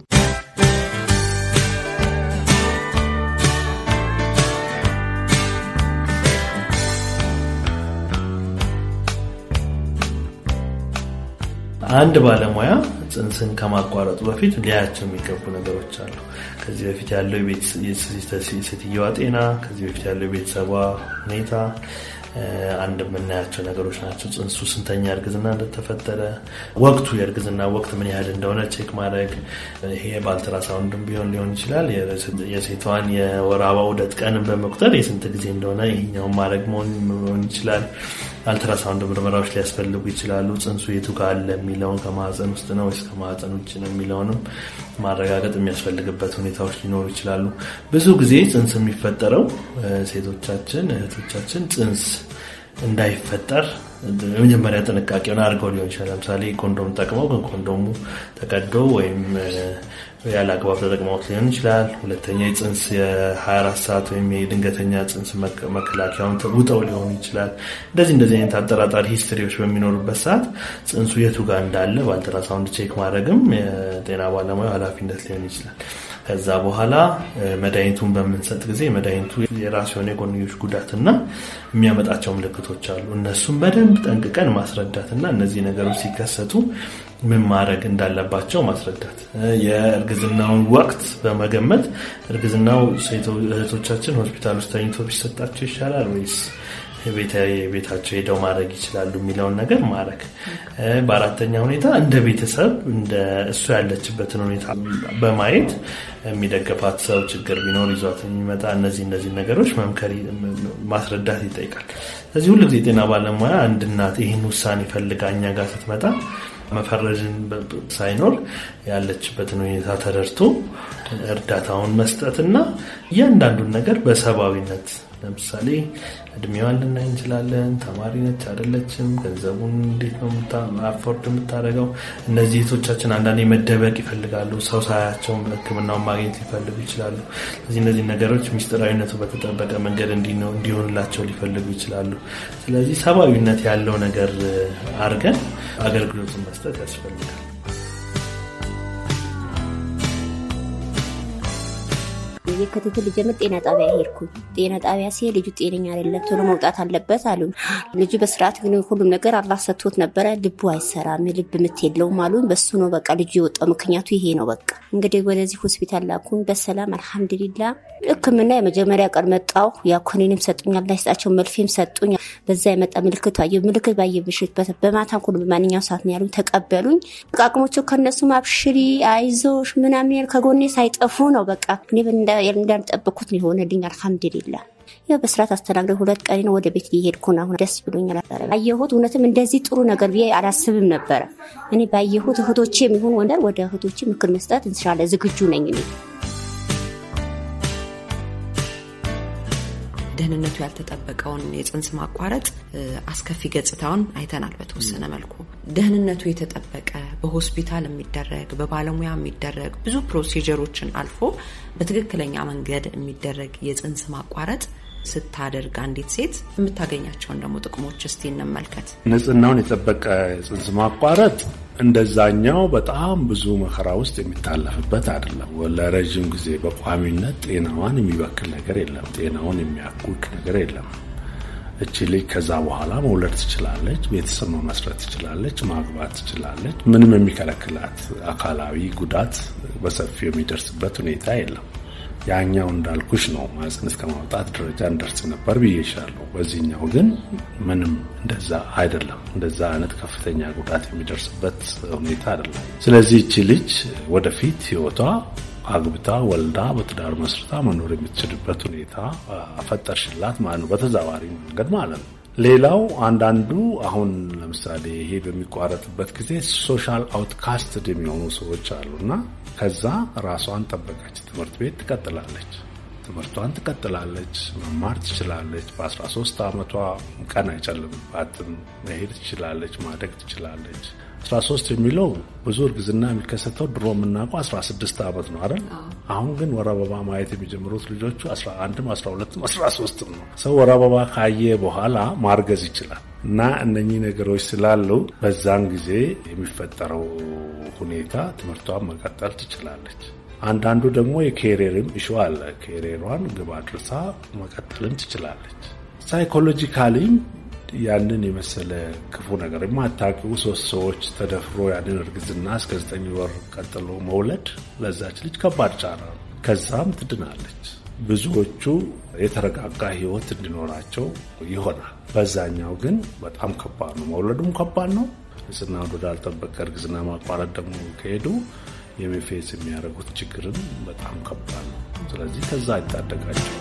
አንድ ባለሙያ ጽንስን ከማቋረጡ በፊት ሊያያቸው የሚገቡ ነገሮች አሉ። ከዚህ በፊት ያለው የሴትየዋ ጤና፣ ከዚህ በፊት ያለው የቤተሰቧ ሁኔታ አንድ የምናያቸው ነገሮች ናቸው። ጽንሱ ስንተኛ እርግዝና እንደተፈጠረ፣ ወቅቱ የእርግዝና ወቅት ምን ያህል እንደሆነ ቼክ ማድረግ። ይሄ በአልትራሳውንድም ቢሆን ሊሆን ይችላል። የሴቷን የወር አበባ ዑደት ቀንን በመቁጠር የስንት ጊዜ እንደሆነ ይሄኛውን ማድረግ መሆን ይችላል። አልትራሳውንድ ምርመራዎች ሊያስፈልጉ ይችላሉ። ጽንሱ የቱ ጋር አለ የሚለውን ከማህፀን ውስጥ ነው ወይስ ከማህፀን ውጭ ነው የሚለውንም ማረጋገጥ የሚያስፈልግበት ሁኔታዎች ሊኖሩ ይችላሉ። ብዙ ጊዜ ጽንስ የሚፈጠረው ሴቶቻችን እህቶቻችን ጽንስ እንዳይፈጠር የመጀመሪያ ጥንቃቄውን አድርገው ሊሆን ይችላል። ለምሳሌ ኮንዶም ጠቅመው ግን ኮንዶሙ ተቀዶ ወይም ያለ አግባብ ተጠቅመውት ሊሆን ይችላል። ሁለተኛ የጽንስ የ24 ሰዓት ወይም የድንገተኛ ጽንስ መከላከያውን ውጠው ሊሆን ይችላል። እንደዚህ እንደዚህ አይነት አጠራጣሪ ሂስትሪዎች በሚኖሩበት ሰዓት ጽንሱ የቱ ጋር እንዳለ በአልትራሳውንድ ቼክ ማድረግም የጤና ባለሙያ ኃላፊነት ሊሆን ይችላል። ከዛ በኋላ መድኃኒቱን በምንሰጥ ጊዜ መድኃኒቱ የራሱ የሆነ የጎንዮሽ ጉዳትና የሚያመጣቸው ምልክቶች አሉ። እነሱም በደንብ ጠንቅቀን ማስረዳትና እነዚህ ነገሮች ሲከሰቱ ምን ማድረግ እንዳለባቸው ማስረዳት፣ የእርግዝናውን ወቅት በመገመት እርግዝናው እህቶቻችን ሆስፒታል ውስጥ ተኝቶ ቢሰጣቸው ይሻላል ወይስ ቤታቸው ሄደው ማድረግ ይችላሉ የሚለውን ነገር ማድረግ። በአራተኛ ሁኔታ እንደ ቤተሰብ እንደ እሱ ያለችበትን ሁኔታ በማየት የሚደገፋት ሰው ችግር ቢኖር ይዟት የሚመጣ እነዚህ እነዚህ ነገሮች መምከር ማስረዳት ይጠይቃል። ስለዚህ ሁሉ ጊዜ የጤና ባለሙያ አንድ እናት ይህን ውሳኔ ፈልጋ እኛ ጋር ስትመጣ መፈረጅን ሳይኖር ያለችበትን ሁኔታ ተረድቶ እርዳታውን መስጠትና እያንዳንዱን ነገር በሰብአዊነት ለምሳሌ እድሜዋን ልናይ እንችላለን። ተማሪ ነች አይደለችም፣ ገንዘቡን እንዴት ነው አፎርድ የምታደርገው? እነዚህ እህቶቻችን አንዳንዴ መደበቅ ይፈልጋሉ። ሰው ሳያቸውም ሕክምናውን ማግኘት ሊፈልጉ ይችላሉ። ስለዚህ እነዚህ ነገሮች ሚስጥራዊነቱ በተጠበቀ መንገድ እንዲሆንላቸው ሊፈልጉ ይችላሉ። ስለዚህ ሰብአዊነት ያለው ነገር አድርገን አገልግሎቱን መስጠት ያስፈልጋል። የክትትል ልጀምር ጤና ጣቢያ ሄድኩኝ። ጤና ጣቢያ ሲሄድ ልጁ ጤነኛ አይደለም፣ ቶሎ መውጣት አለበት አሉን። ልጁ በስርዓት ግን ሁሉም ነገር አላህ ሰጥቶት ነበረ። ልቡ አይሰራም፣ ልብ ምት የለውም አሉን። በሱ ነው በቃ ልጁ የወጣው። ምክንያቱ ይሄ ነው። በቃ እንግዲህ ወደዚህ ሆስፒታል ላኩኝ በሰላም አልሐምዱሊላ። ሕክምና የመጀመሪያ ቀን መጣሁ። ያ ኮኔንም ሰጡኝ፣ አላህ ይስጣቸው፣ መልፌም ሰጡኝ። በዛ የመጣ ምልክት አየሁ። ምልክት ባየብሽበት በማታ ሁሉ በማንኛው ሰዓት ነው ያሉኝ። ተቀበሉኝ። ቃቅሞቹ ከነሱም አብሽሪ አይዞሽ ምናምን ከጎኔ ሳይጠፉ ነው በቃ እኔ እንዳልጠበኩት ነው የሆነልኝ። አልሐምዱሊላ ያው በስርዓት አስተናግደ ሁለት ቀን ነው ወደ ቤት ሊሄድኩ ነው። አሁን ደስ ብሎኛል። ባየሁት እውነትም እንደዚህ ጥሩ ነገር ብዬ አላስብም ነበረ። እኔ ባየሁት እህቶቼ የሚሆን ወንደር ወደ እህቶቼ ምክር መስጠት እንችላለ ዝግጁ ነኝ እኔ ደህንነቱ ያልተጠበቀውን የጽንስ ማቋረጥ አስከፊ ገጽታውን አይተናል። በተወሰነ መልኩ ደህንነቱ የተጠበቀ በሆስፒታል የሚደረግ በባለሙያ የሚደረግ ብዙ ፕሮሲጀሮችን አልፎ በትክክለኛ መንገድ የሚደረግ የጽንስ ማቋረጥ ስታደርግ አንዲት ሴት የምታገኛቸውን ደግሞ ጥቅሞች እስቲ እንመልከት። ንጽህናውን የጠበቀ የጽንስ ማቋረጥ እንደዛኛው በጣም ብዙ መከራ ውስጥ የሚታለፍበት አይደለም። ለረዥም ጊዜ በቋሚነት ጤናዋን የሚበክል ነገር የለም። ጤናውን የሚያውቅ ነገር የለም። እቺ ልጅ ከዛ በኋላ መውለድ ትችላለች፣ ቤተሰብ መመስረት ትችላለች፣ ማግባት ትችላለች። ምንም የሚከለክላት አካላዊ ጉዳት በሰፊው የሚደርስበት ሁኔታ የለም። ያኛው እንዳልኩሽ ነው። ማህፀን እስከ ማውጣት ደረጃ እንደርስ ነበር ብዬሻለሁ። በዚህኛው ግን ምንም እንደዛ አይደለም። እንደዛ አይነት ከፍተኛ ጉዳት የሚደርስበት ሁኔታ አይደለም። ስለዚህ እቺ ልጅ ወደፊት ህይወቷ አግብታ ወልዳ በትዳር መስርታ መኖር የምትችልበት ሁኔታ ፈጠርሽላት ማለት ነው፣ በተዘዋዋሪ መንገድ ማለት ነው። ሌላው አንዳንዱ አሁን ለምሳሌ ይሄ በሚቋረጥበት ጊዜ ሶሻል አውትካስትድ የሚሆኑ ሰዎች አሉና ከዛ ራሷን ጠበቀች፣ ትምህርት ቤት ትቀጥላለች፣ ትምህርቷን ትቀጥላለች፣ መማር ትችላለች። በ13 ዓመቷ ቀን አይጨልምባትም፣ መሄድ ትችላለች፣ ማደግ ትችላለች። 13 የሚለው ብዙ እርግዝና የሚከሰተው ድሮ የምናውቀው 16 ዓመት ነው አይደል? አሁን ግን ወር አበባ ማየት የሚጀምሩት ልጆቹ 11ም 12ም 13ም ነው። ሰው ወር አበባ ካየ በኋላ ማርገዝ ይችላል። እና እነኚህ ነገሮች ስላሉ በዛን ጊዜ የሚፈጠረው ሁኔታ ትምህርቷን መቀጠል ትችላለች። አንዳንዱ ደግሞ የኬሪየርም ኢሹ አለ። ኬሪየሯን ግብ አድርሳ መቀጠልም ትችላለች። ሳይኮሎጂካሊም ያንን የመሰለ ክፉ ነገር የማታውቂው ሶስት ሰዎች ተደፍሮ ያንን እርግዝና እስከ ዘጠኝ ወር ቀጥሎ መውለድ ለዛች ልጅ ከባድ ጫና ነው። ከዛም ትድናለች። ብዙዎቹ የተረጋጋ ሕይወት እንዲኖራቸው ይሆናል። በዛኛው ግን በጣም ከባድ ነው። መውለዱም ከባድ ነው። ንጽህና ወዳልጠበቀ እርግዝና ማቋረጥ ደግሞ ከሄዱ የሚፌስ የሚያደርጉት ችግርም በጣም ከባድ ነው። ስለዚህ ከዛ አይታደጋቸው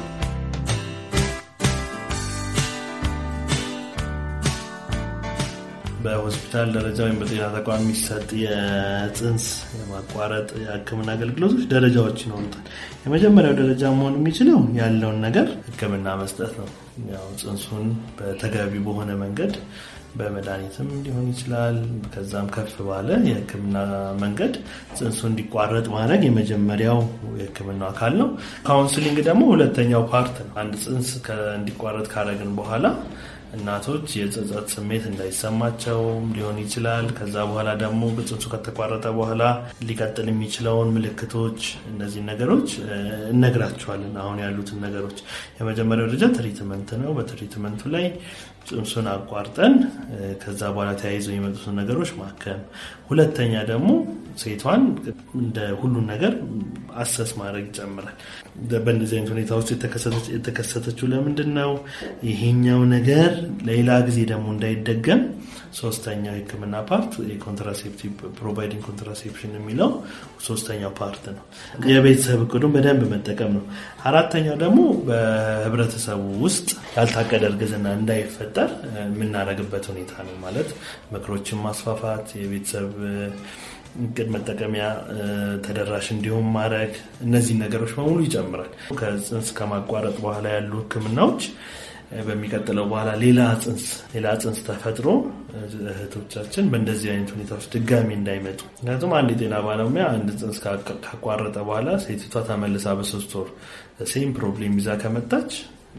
በሆስፒታል ደረጃ ወይም በጤና ተቋም የሚሰጥ የጽንስ የማቋረጥ የሕክምና አገልግሎቶች ደረጃዎች ይኖሩታል። የመጀመሪያው ደረጃ መሆን የሚችለው ያለውን ነገር ሕክምና መስጠት ነው። ያው ጽንሱን በተገቢ በሆነ መንገድ በመድኃኒትም ሊሆን ይችላል። ከዛም ከፍ ባለ የሕክምና መንገድ ጽንሱ እንዲቋረጥ ማድረግ የመጀመሪያው የሕክምናው አካል ነው። ካውንስሊንግ ደግሞ ሁለተኛው ፓርት ነው። አንድ ጽንስ እንዲቋረጥ ካረግን በኋላ እናቶች የጸጸት ስሜት እንዳይሰማቸው ሊሆን ይችላል። ከዛ በኋላ ደግሞ ጽንሱ ከተቋረጠ በኋላ ሊቀጥል የሚችለውን ምልክቶች፣ እነዚህ ነገሮች እነግራቸዋለን። አሁን ያሉትን ነገሮች የመጀመሪያው ደረጃ ትሪትመንት ነው። በትሪትመንቱ ላይ ጽንሱን አቋርጠን ከዛ በኋላ ተያይዘው የመጡትን ነገሮች ማከም። ሁለተኛ ደግሞ ሴቷን እንደ ሁሉን ነገር አሰስ ማድረግ ይጨምራል። በእንደዚህ አይነት ሁኔታ ውስጥ የተከሰተችው ለምንድን ነው? ይሄኛው ነገር ሌላ ጊዜ ደግሞ እንዳይደገም ሶስተኛው የሕክምና ፓርት የኮንትራሴፕቲቭ ፕሮቫይዲንግ ኮንትራሴፕሽን የሚለው ሶስተኛው ፓርት ነው። የቤተሰብ እቅዱን በደንብ መጠቀም ነው። አራተኛው ደግሞ በህብረተሰቡ ውስጥ ያልታቀደ እርግዝና እንዳይፈጠር የምናደርግበት ሁኔታ ነው። ማለት ምክሮችን ማስፋፋት የቤተሰብ እቅድ መጠቀሚያ ተደራሽ እንዲሁም ማድረግ እነዚህ ነገሮች በሙሉ ይጨምራል። ከጽንስ ከማቋረጥ በኋላ ያሉ ህክምናዎች በሚቀጥለው በኋላ ሌላ ጽንስ ሌላ ጽንስ ተፈጥሮ እህቶቻችን በእንደዚህ አይነት ሁኔታዎች ድጋሚ እንዳይመጡ። ምክንያቱም አንድ የጤና ባለሙያ አንድ ጽንስ ካቋረጠ በኋላ ሴቲቷ ተመልሳ በሶስት ወር ሴም ፕሮብሌም ይዛ ከመጣች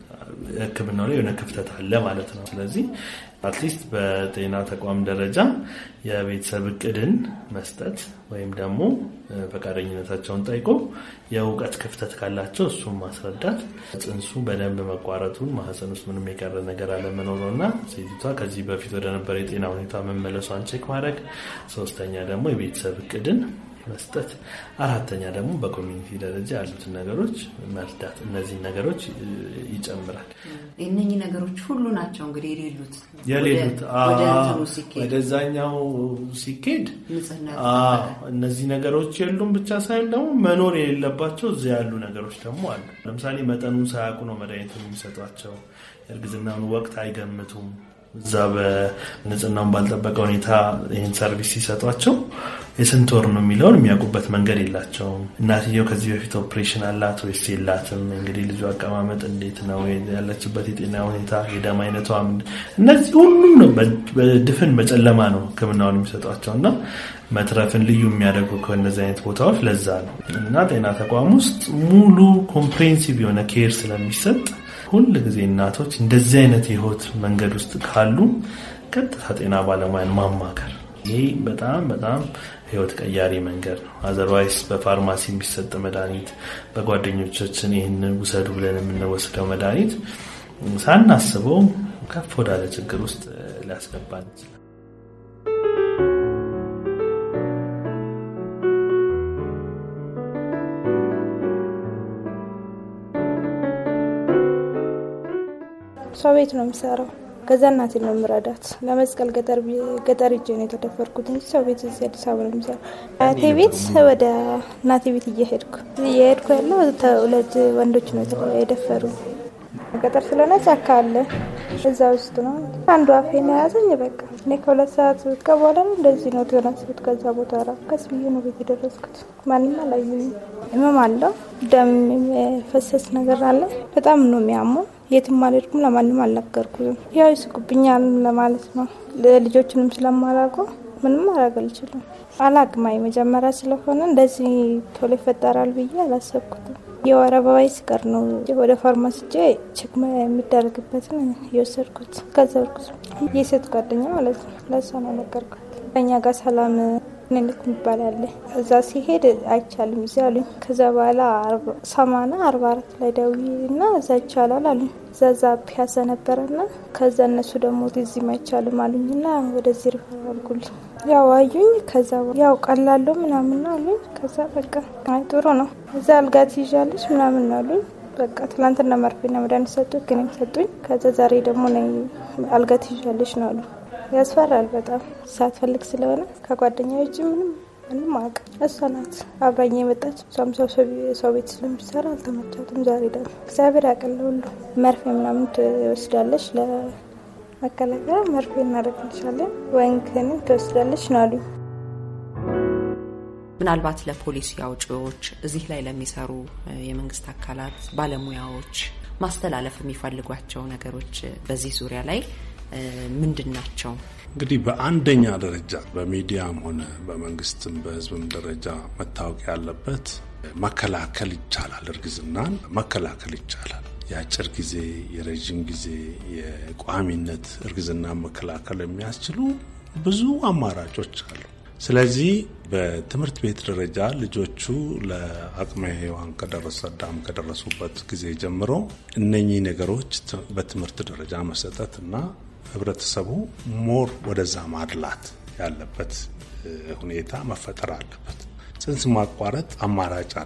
ህክምናው ላይ የሆነ ክፍተት አለ ማለት ነው። ስለዚህ አትሊስት በጤና ተቋም ደረጃ የቤተሰብ እቅድን መስጠት ወይም ደግሞ ፈቃደኝነታቸውን ጠይቆ የእውቀት ክፍተት ካላቸው እሱን ማስረዳት፣ ጽንሱ በደንብ መቋረጡን ማህፀን ውስጥ ምንም የቀረ ነገር አለመኖሩ እና ሴቲቷ ከዚህ በፊት ወደነበረ የጤና ሁኔታ መመለሷን ቼክ ማድረግ፣ ሶስተኛ ደግሞ የቤተሰብ እቅድን መስጠት፣ አራተኛ ደግሞ በኮሚኒቲ ደረጃ ያሉትን ነገሮች መርዳት። እነዚህ ነገሮች ይጨምራል። እነኚህ ነገሮች ሁሉ ናቸው እንግዲህ የሌሉት የሌሉት ወደ እንትኑ ሲኬድ ወደዛኛው ሲኬድ ንጽህና እነዚህ ነገሮች የሉም ብቻ ሳይሆን ደግሞ መኖር የሌለባቸው እዚያ ያሉ ነገሮች ደግሞ አሉ። ለምሳሌ መጠኑን ሳያውቁ ነው መድኃኒቱን የሚሰጧቸው። የእርግዝናውን ወቅት አይገምቱም። እዛ በንጽህናውን ባልጠበቀ ሁኔታ ይህን ሰርቪስ ሲሰጧቸው የስንት ወር ነው የሚለውን የሚያውቁበት መንገድ የላቸውም። እናትየው ከዚህ በፊት ኦፕሬሽን አላት ወይስ የላትም? እንግዲህ ልጁ አቀማመጥ እንዴት ነው? ያለችበት የጤና ሁኔታ፣ የደም አይነቷ፣ እነዚህ ሁሉም ነው በድፍን በጨለማ ነው ሕክምናውን የሚሰጧቸው እና መትረፍን ልዩ የሚያደርጉ ከእነዚህ አይነት ቦታዎች ለዛ ነው እና ጤና ተቋም ውስጥ ሙሉ ኮምፕሬንሲቭ የሆነ ኬር ስለሚሰጥ ሁል ጊዜ እናቶች እንደዚህ አይነት የህይወት መንገድ ውስጥ ካሉ ቀጥታ ጤና ባለሙያን ማማከር ይህ በጣም በጣም ህይወት ቀያሪ መንገድ ነው። አዘርዋይስ በፋርማሲ የሚሰጥ መድኃኒት፣ በጓደኞቻችን ይህንን ውሰዱ ብለን የምንወስደው መድኃኒት ሳናስበው ከፍ ወዳለ ችግር ውስጥ ሊያስገባን ይችላል። ሰው ቤት ነው የምሰራው። ከዛ እናቴ ነው የምረዳት። ለመስቀል ገጠር ሄጄ ነው የተደፈርኩት እንጂ ሰው ቤት እዚህ አዲስ አበባ ነው የምሰራው። አያቴ ቤት ወደ እናቴ ቤት እየሄድኩ እየሄድኩ ያለው ሁለት ወንዶች ነው የደፈሩ። ገጠር ስለሆነ ጫካ አለ እዛ ውስጥ ነው። አንዱ አፌን የያዘኝ በቃ እኔ ከሁለት ሰዓት በኋላ ነው እንደዚህ ነው ተነሱት። ከዛ ቦታ ራ ቀስ ብዬ ነው ቤት የደረስኩት። ማንም አላየኝም። ህመም አለው፣ ደም የፈሰስ ነገር አለ። በጣም ነው የሚያመው። የትም አልሄድኩም፣ ለማንም አልነገርኩም። ያው ይስቁብኛል ለማለት ነው። ልጆችንም ስለማላውቀው ምንም ማድረግ አልችልም። አላቅማይ መጀመሪያ ስለሆነ እንደዚህ ቶሎ ይፈጠራል ብዬ አላሰብኩትም። የወር አበባዬ ሲቀር ነው ወደ ፋርማሲ ሄጄ ቼክ የሚደረግበትን የወሰድኩት። ከዛ እርጉዝ የሴት ጓደኛ ማለት ነው። ለእሷ ነው ነገርኳት። ከኛ ጋር ሰላም ክሊኒክ የሚባል አለ። እዛ ሲሄድ አይቻልም እዚህ አሉኝ። ከዛ በኋላ ሰማና አርባ አራት ላይ ደውዬ እና እዛ ይቻላል አሉኝ። እዛ እዛ ፒያሳ ነበረና ከዛ እነሱ ደግሞ እዚህም አይቻልም አሉኝና ወደዚህ ሪፈር አድርጉልኝ። ያው አዩኝ። ከዛ ያው ቀላለሁ ምናምን አሉኝ። ከዛ በቃ አይ ጥሩ ነው እዛ አልጋ ትይዣለች ምናምን አሉኝ። በቃ ትላንትና መርፌና መድኃኒት ሰጡኝ፣ ግን ሰጡኝ። ከዛ ዛሬ ደግሞ ነይ አልጋ ትይዣለች ነው አሉ። ያስፈራል በጣም ሳትፈልግ ስለሆነ ከጓደኛ ውጭ ምንም ምንም አቅ እሷ ናት አብራኝ የመጣች እሷም ሰው ቤት ስለምትሰራ አልተመቻትም። ዛሬ ደግሞ እግዚአብሔር ያቀለ ሁሉ መርፌ ምናምን ትወስዳለች ለመከላከያ መርፌ እናደርግልሻለን ወይም ክኒን ትወስዳለች ነው አሉኝ። ምናልባት ለፖሊሲ አውጪዎች እዚህ ላይ ለሚሰሩ የመንግስት አካላት ባለሙያዎች ማስተላለፍ የሚፈልጓቸው ነገሮች በዚህ ዙሪያ ላይ ምንድን ናቸው? እንግዲህ በአንደኛ ደረጃ በሚዲያም ሆነ በመንግስትም በሕዝብም ደረጃ መታወቅ ያለበት መከላከል ይቻላል። እርግዝናን መከላከል ይቻላል። የአጭር ጊዜ፣ የረዥም ጊዜ፣ የቋሚነት እርግዝና መከላከል የሚያስችሉ ብዙ አማራጮች አሉ። ስለዚህ በትምህርት ቤት ደረጃ ልጆቹ ለአቅመ ሔዋን ከደረሱ አዳም ከደረሱበት ጊዜ ጀምሮ እነኚህ ነገሮች በትምህርት ደረጃ መሰጠት እና ህብረተሰቡ ሞር ወደዛ ማድላት ያለበት ሁኔታ መፈጠር አለበት። ጽንስ ማቋረጥ አማራጭ አይደለም።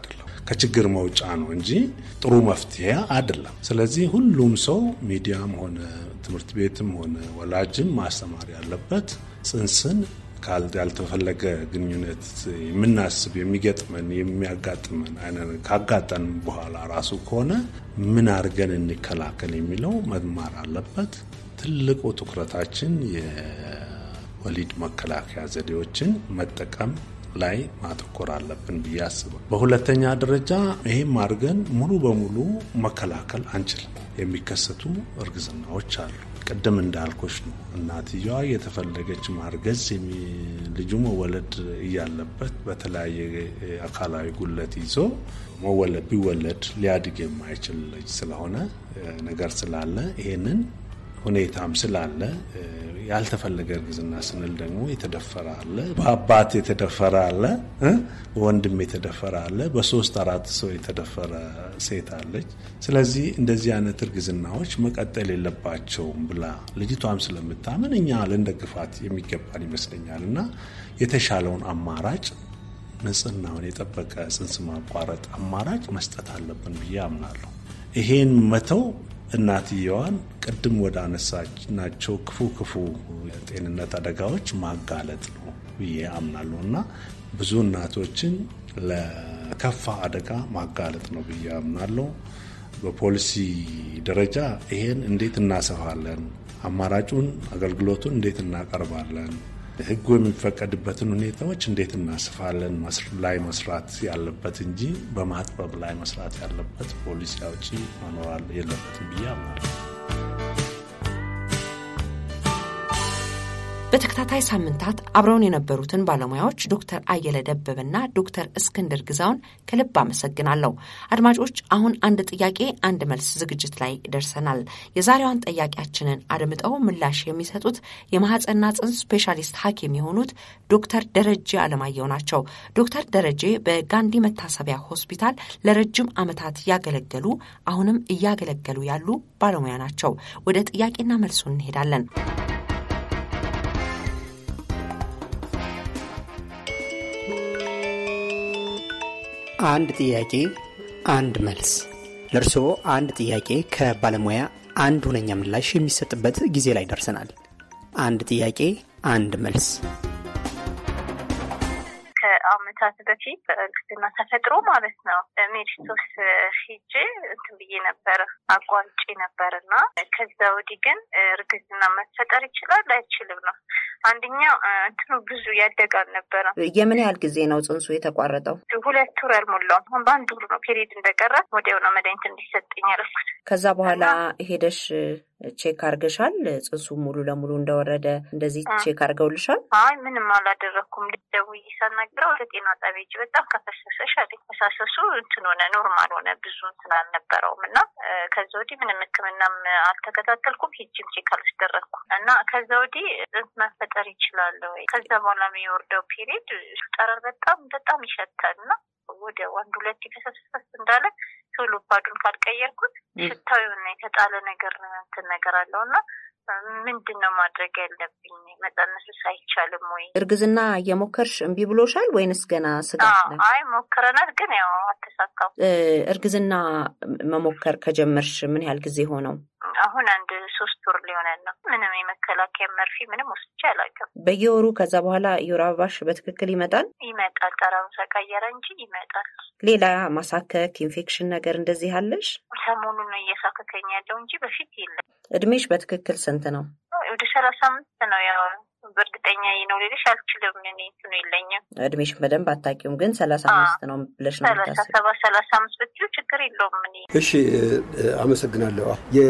ከችግር መውጫ ነው እንጂ ጥሩ መፍትሄ አይደለም። ስለዚህ ሁሉም ሰው ሚዲያም ሆነ ትምህርት ቤትም ሆነ ወላጅም ማስተማር ያለበት ጽንስን ያልተፈለገ ግንኙነት የምናስብ የሚገጥመን የሚያጋጥመን አይነት ካጋጠን በኋላ ራሱ ከሆነ ምን አድርገን እንከላከል የሚለው መማር አለበት። ትልቁ ትኩረታችን የወሊድ መከላከያ ዘዴዎችን መጠቀም ላይ ማተኮር አለብን ብዬ አስባለሁ። በሁለተኛ ደረጃ ይህም አድርገን ሙሉ በሙሉ መከላከል አንችልም። የሚከሰቱ እርግዝናዎች አሉ። ቅድም እንዳልኮች ነው። እናትየዋ የተፈለገች ማርገዝ ልጁ መወለድ እያለበት በተለያየ አካላዊ ጉለት ይዞ መወለድ ቢወለድ ሊያድግ የማይችል ልጅ ስለሆነ ነገር ስላለ ይሄንን ሁኔታም ስላለ ያልተፈለገ እርግዝና ስንል ደግሞ የተደፈረ አለ፣ በአባት የተደፈረ አለ፣ በወንድም የተደፈረ አለ፣ በሶስት አራት ሰው የተደፈረ ሴት አለች። ስለዚህ እንደዚህ አይነት እርግዝናዎች መቀጠል የለባቸውም ብላ ልጅቷም ስለምታምን እኛ ልንደግፋት የሚገባን ይመስለኛል እና የተሻለውን አማራጭ ንጽህናውን የጠበቀ ጽንስ ማቋረጥ አማራጭ መስጠት አለብን ብዬ አምናለሁ። ይሄን መተው እናትየዋን ቅድም ወደ አነሳናቸው ክፉ ክፉ የጤንነት አደጋዎች ማጋለጥ ነው ብዬ አምናለሁ እና ብዙ እናቶችን ለከፋ አደጋ ማጋለጥ ነው ብዬ አምናለሁ። በፖሊሲ ደረጃ ይሄን እንዴት እናሰፋለን? አማራጩን አገልግሎቱን እንዴት እናቀርባለን? ሕጉ የሚፈቀድበትን ሁኔታዎች እንዴት እናስፋለን ላይ መስራት ያለበት እንጂ በማጥበብ ላይ መስራት ያለበት ፖሊሲ አውጪ መኖር የለበትም ብዬ አምናለሁ። በተከታታይ ሳምንታት አብረውን የነበሩትን ባለሙያዎች ዶክተር አየለ ደበበና ዶክተር እስክንድር ግዛውን ከልብ አመሰግናለሁ። አድማጮች፣ አሁን አንድ ጥያቄ አንድ መልስ ዝግጅት ላይ ደርሰናል። የዛሬዋን ጠያቂያችንን አድምጠው ምላሽ የሚሰጡት የማህፀንና ጽንስ ስፔሻሊስት ሐኪም የሆኑት ዶክተር ደረጀ አለማየሁ ናቸው። ዶክተር ደረጀ በጋንዲ መታሰቢያ ሆስፒታል ለረጅም ዓመታት ያገለገሉ አሁንም እያገለገሉ ያሉ ባለሙያ ናቸው። ወደ ጥያቄና መልሱ እንሄዳለን። አንድ ጥያቄ አንድ መልስ። ለእርስዎ አንድ ጥያቄ ከባለሙያ አንድ ሁነኛ ምላሽ የሚሰጥበት ጊዜ ላይ ደርሰናል። አንድ ጥያቄ አንድ መልስ። ከአመታት በፊት በእርግዝና ተፈጥሮ ማለት ነው ሜዲስቶስ ሂጄ እንትን ብዬ ነበረ አቋርጬ ነበር እና ከዛ ወዲህ ግን እርግዝና መፈጠር ይችላል አይችልም ነው። አንደኛው እንትኑ ብዙ ያደገ አልነበረም። የምን ያህል ጊዜ ነው ጽንሱ የተቋረጠው? ሁለት ወር አልሞላውም። አሁን በአንድ ወር ነው ፔሪድ እንደቀረ ወዲያው ነው መድኃኒት እንዲሰጠኝ ያደረኩት። ከዛ በኋላ ሄደሽ ቼክ አርገሻል? ጽንሱ ሙሉ ለሙሉ እንደወረደ እንደዚህ ቼክ አርገውልሻል? አይ ምንም አላደረግኩም። ደውዬ ሳናግረው ወደ ጤና ጣቢያ ሂጅ በጣም ከፈሰሰሽ አለኝ። ፈሳሰሱ እንትን ሆነ ኖርማል ሆነ ብዙ እንትን አልነበረውም እና ከዛ ወዲህ ምንም ሕክምናም አልተከታተልኩም። ሂጅም ቼክ አላስደረግኩም እና ከዛ ወዲህ ጽንስ መፈጠር ይችላል ወይ? ከዛ በኋላ የሚወርደው ፔሪድ ጠረር በጣም በጣም ይሸታል እና ወደ አንድ ሁለት የተሰሰስ እንዳለ ቶሎ ፓዱን ካልቀየርኩት ሽታው የሆነ የተጣለ ነገር እንትን ነገር አለው እና ምንድን ነው ማድረግ ያለብኝ? መጸነስስ አይቻልም ወይ? እርግዝና እየሞከርሽ እምቢ ብሎሻል ወይንስ ገና ስጋት ነው? አይ ሞክረናል፣ ግን ያው አልተሳካም። እርግዝና መሞከር ከጀመርሽ ምን ያህል ጊዜ ሆነው? አሁን አንድ ሶስት ወር ሊሆነን ነው። ምንም የመከላከያ መርፌ ምንም ወስጄ አላውቅም። በየወሩ ከዛ በኋላ የወር አበባሽ በትክክል ይመጣል? ይመጣል። ጠረኑ ተቀየረ እንጂ ይመጣል። ሌላ ማሳከክ፣ ኢንፌክሽን ነገር እንደዚህ አለሽ? ሰሞኑን ነው እየሳከከኝ ያለው እንጂ በፊት የለም። እድሜሽ በትክክል ስንት ነው? ወደ ሰላሳ አምስት ነው። ያው በእርግጠኛ ነው ልልሽ አልችልም። እኔ እንትኑ የለኝም። እድሜሽን በደንብ አታውቂውም፣ ግን ሰላሳ አምስት ነው ብለሽ ነው ሰላሳ የምታስቢው? ሰባት ሰላሳ አምስት ብትይው ችግር የለውም። እኔ እሺ አመሰግናለሁ።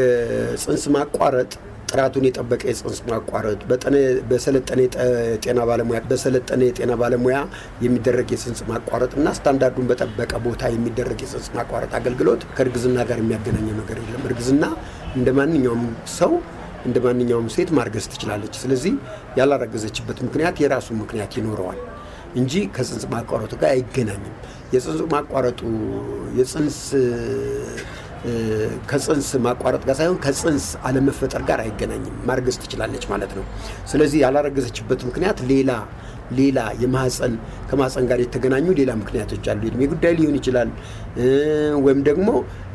የጽንስ ማቋረጥ ጥራቱን የጠበቀ የጽንስ ማቋረጥ በጠነ- በሰለጠነ የጠ- ጤና ባለሙያ በሰለጠነ የጤና ባለሙያ የሚደረግ የጽንስ ማቋረጥ እና ስታንዳርዱን በጠበቀ ቦታ የሚደረግ የጽንስ ማቋረጥ አገልግሎት ከእርግዝና ጋር የሚያገናኘው ነገር የለም። እርግዝና እንደ ማንኛውም ሰው እንደ ማንኛውም ሴት ማርገዝ ትችላለች። ስለዚህ ያላረገዘችበት ምክንያት የራሱ ምክንያት ይኖረዋል እንጂ ከጽንስ ማቋረጡ ጋር አይገናኝም። የጽንስ ማቋረጡ የጽንስ ከጽንስ ማቋረጥ ጋር ሳይሆን ከጽንስ አለመፈጠር ጋር አይገናኝም። ማርገዝ ትችላለች ማለት ነው። ስለዚህ ያላረገዘችበት ምክንያት ሌላ ሌላ የማህፀን ከማህፀን ጋር የተገናኙ ሌላ ምክንያቶች አሉ። የእድሜ ጉዳይ ሊሆን ይችላል፣ ወይም ደግሞ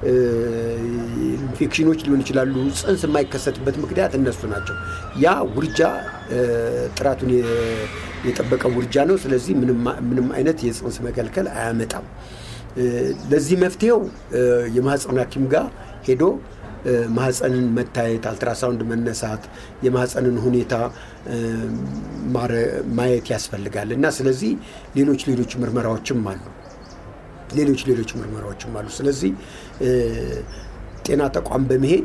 ኢንፌክሽኖች ሊሆን ይችላሉ። ጽንስ የማይከሰትበት ምክንያት እነሱ ናቸው። ያ ውርጃ ጥራቱን የጠበቀ ውርጃ ነው። ስለዚህ ምንም አይነት የጽንስ መከልከል አያመጣም። ለዚህ መፍትሄው የማህፀን ሐኪም ጋር ሄዶ ማህፀንን መታየት፣ አልትራሳውንድ መነሳት፣ የማህፀንን ሁኔታ ማየት ያስፈልጋል እና ስለዚህ ሌሎች ሌሎች ምርመራዎችም አሉ ሌሎች ሌሎች ምርመራዎችም አሉ። ስለዚህ ጤና ተቋም በመሄድ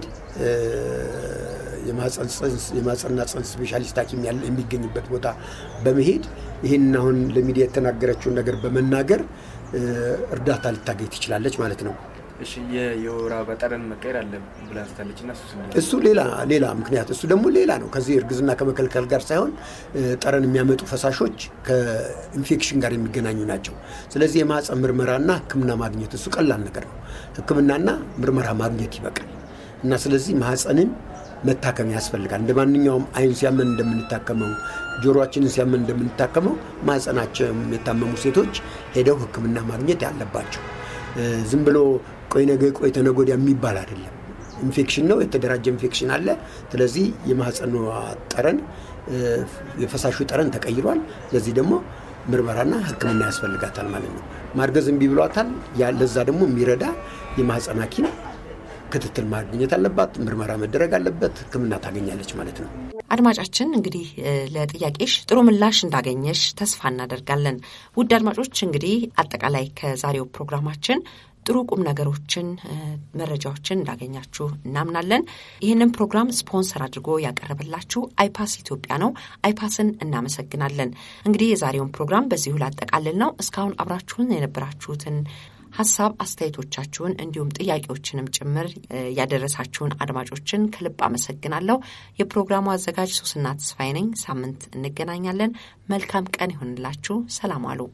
የማህፀንና ጽንስ ስፔሻሊስት ሐኪም የሚገኝበት ቦታ በመሄድ ይህን አሁን ለሚዲያ የተናገረችውን ነገር በመናገር እርዳታ ልታገኝ ትችላለች ማለት ነው። እሺ የወር አበባ ጠረን መቀየር አለ ብላ አንስታለች እና እሱ ሌላ ሌላ ምክንያት እሱ ደግሞ ሌላ ነው። ከዚህ እርግዝና ከመከልከል ጋር ሳይሆን ጠረን የሚያመጡ ፈሳሾች ከኢንፌክሽን ጋር የሚገናኙ ናቸው። ስለዚህ የማህፀን ምርመራና ሕክምና ማግኘት እሱ ቀላል ነገር ነው። ሕክምናና ምርመራ ማግኘት ይበቃል እና ስለዚህ ማህፀንን መታከም ያስፈልጋል። እንደ ማንኛውም አይን ሲያመን እንደምንታከመው፣ ጆሮአችንን ሲያመን እንደምንታከመው ማህፀናቸው የታመሙ ሴቶች ሄደው ሕክምና ማግኘት ያለባቸው ዝም ብሎ ቆይ ነገ ቆይ ተነገ ወዲያ የሚባል አይደለም። ኢንፌክሽን ነው፣ የተደራጀ ኢንፌክሽን አለ። ስለዚህ የማህፀኗ ጠረን የፈሳሹ ጠረን ተቀይሯል። ለዚህ ደግሞ ምርመራና ሕክምና ያስፈልጋታል ማለት ነው። ማርገዝ እምቢ ብሏታል። ለዛ ደግሞ የሚረዳ የማህፀን ሐኪም ክትትል ማግኘት አለባት። ምርመራ መደረግ አለበት። ሕክምና ታገኛለች ማለት ነው። አድማጫችን እንግዲህ ለጥያቄሽ ጥሩ ምላሽ እንዳገኘሽ ተስፋ እናደርጋለን። ውድ አድማጮች እንግዲህ አጠቃላይ ከዛሬው ፕሮግራማችን ጥሩ ቁም ነገሮችን፣ መረጃዎችን እንዳገኛችሁ እናምናለን። ይህንን ፕሮግራም ስፖንሰር አድርጎ ያቀረበላችሁ አይፓስ ኢትዮጵያ ነው። አይፓስን እናመሰግናለን። እንግዲህ የዛሬውን ፕሮግራም በዚሁ ላጠቃልል ነው። እስካሁን አብራችሁን የነበራችሁትን ሀሳብ አስተያየቶቻችሁን እንዲሁም ጥያቄዎችንም ጭምር ያደረሳችሁን አድማጮችን ከልብ አመሰግናለሁ። የፕሮግራሙ አዘጋጅ ሶስና ተስፋዬ ነኝ። ሳምንት እንገናኛለን። መልካም ቀን ይሆንላችሁ። ሰላም አሉ።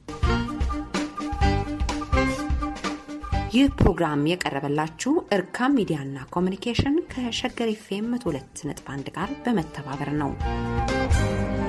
ይህ ፕሮግራም የቀረበላችሁ እርካም ሚዲያና ኮሚኒኬሽን ከሸገር ኤፍ ኤም 102.1 ጋር በመተባበር ነው።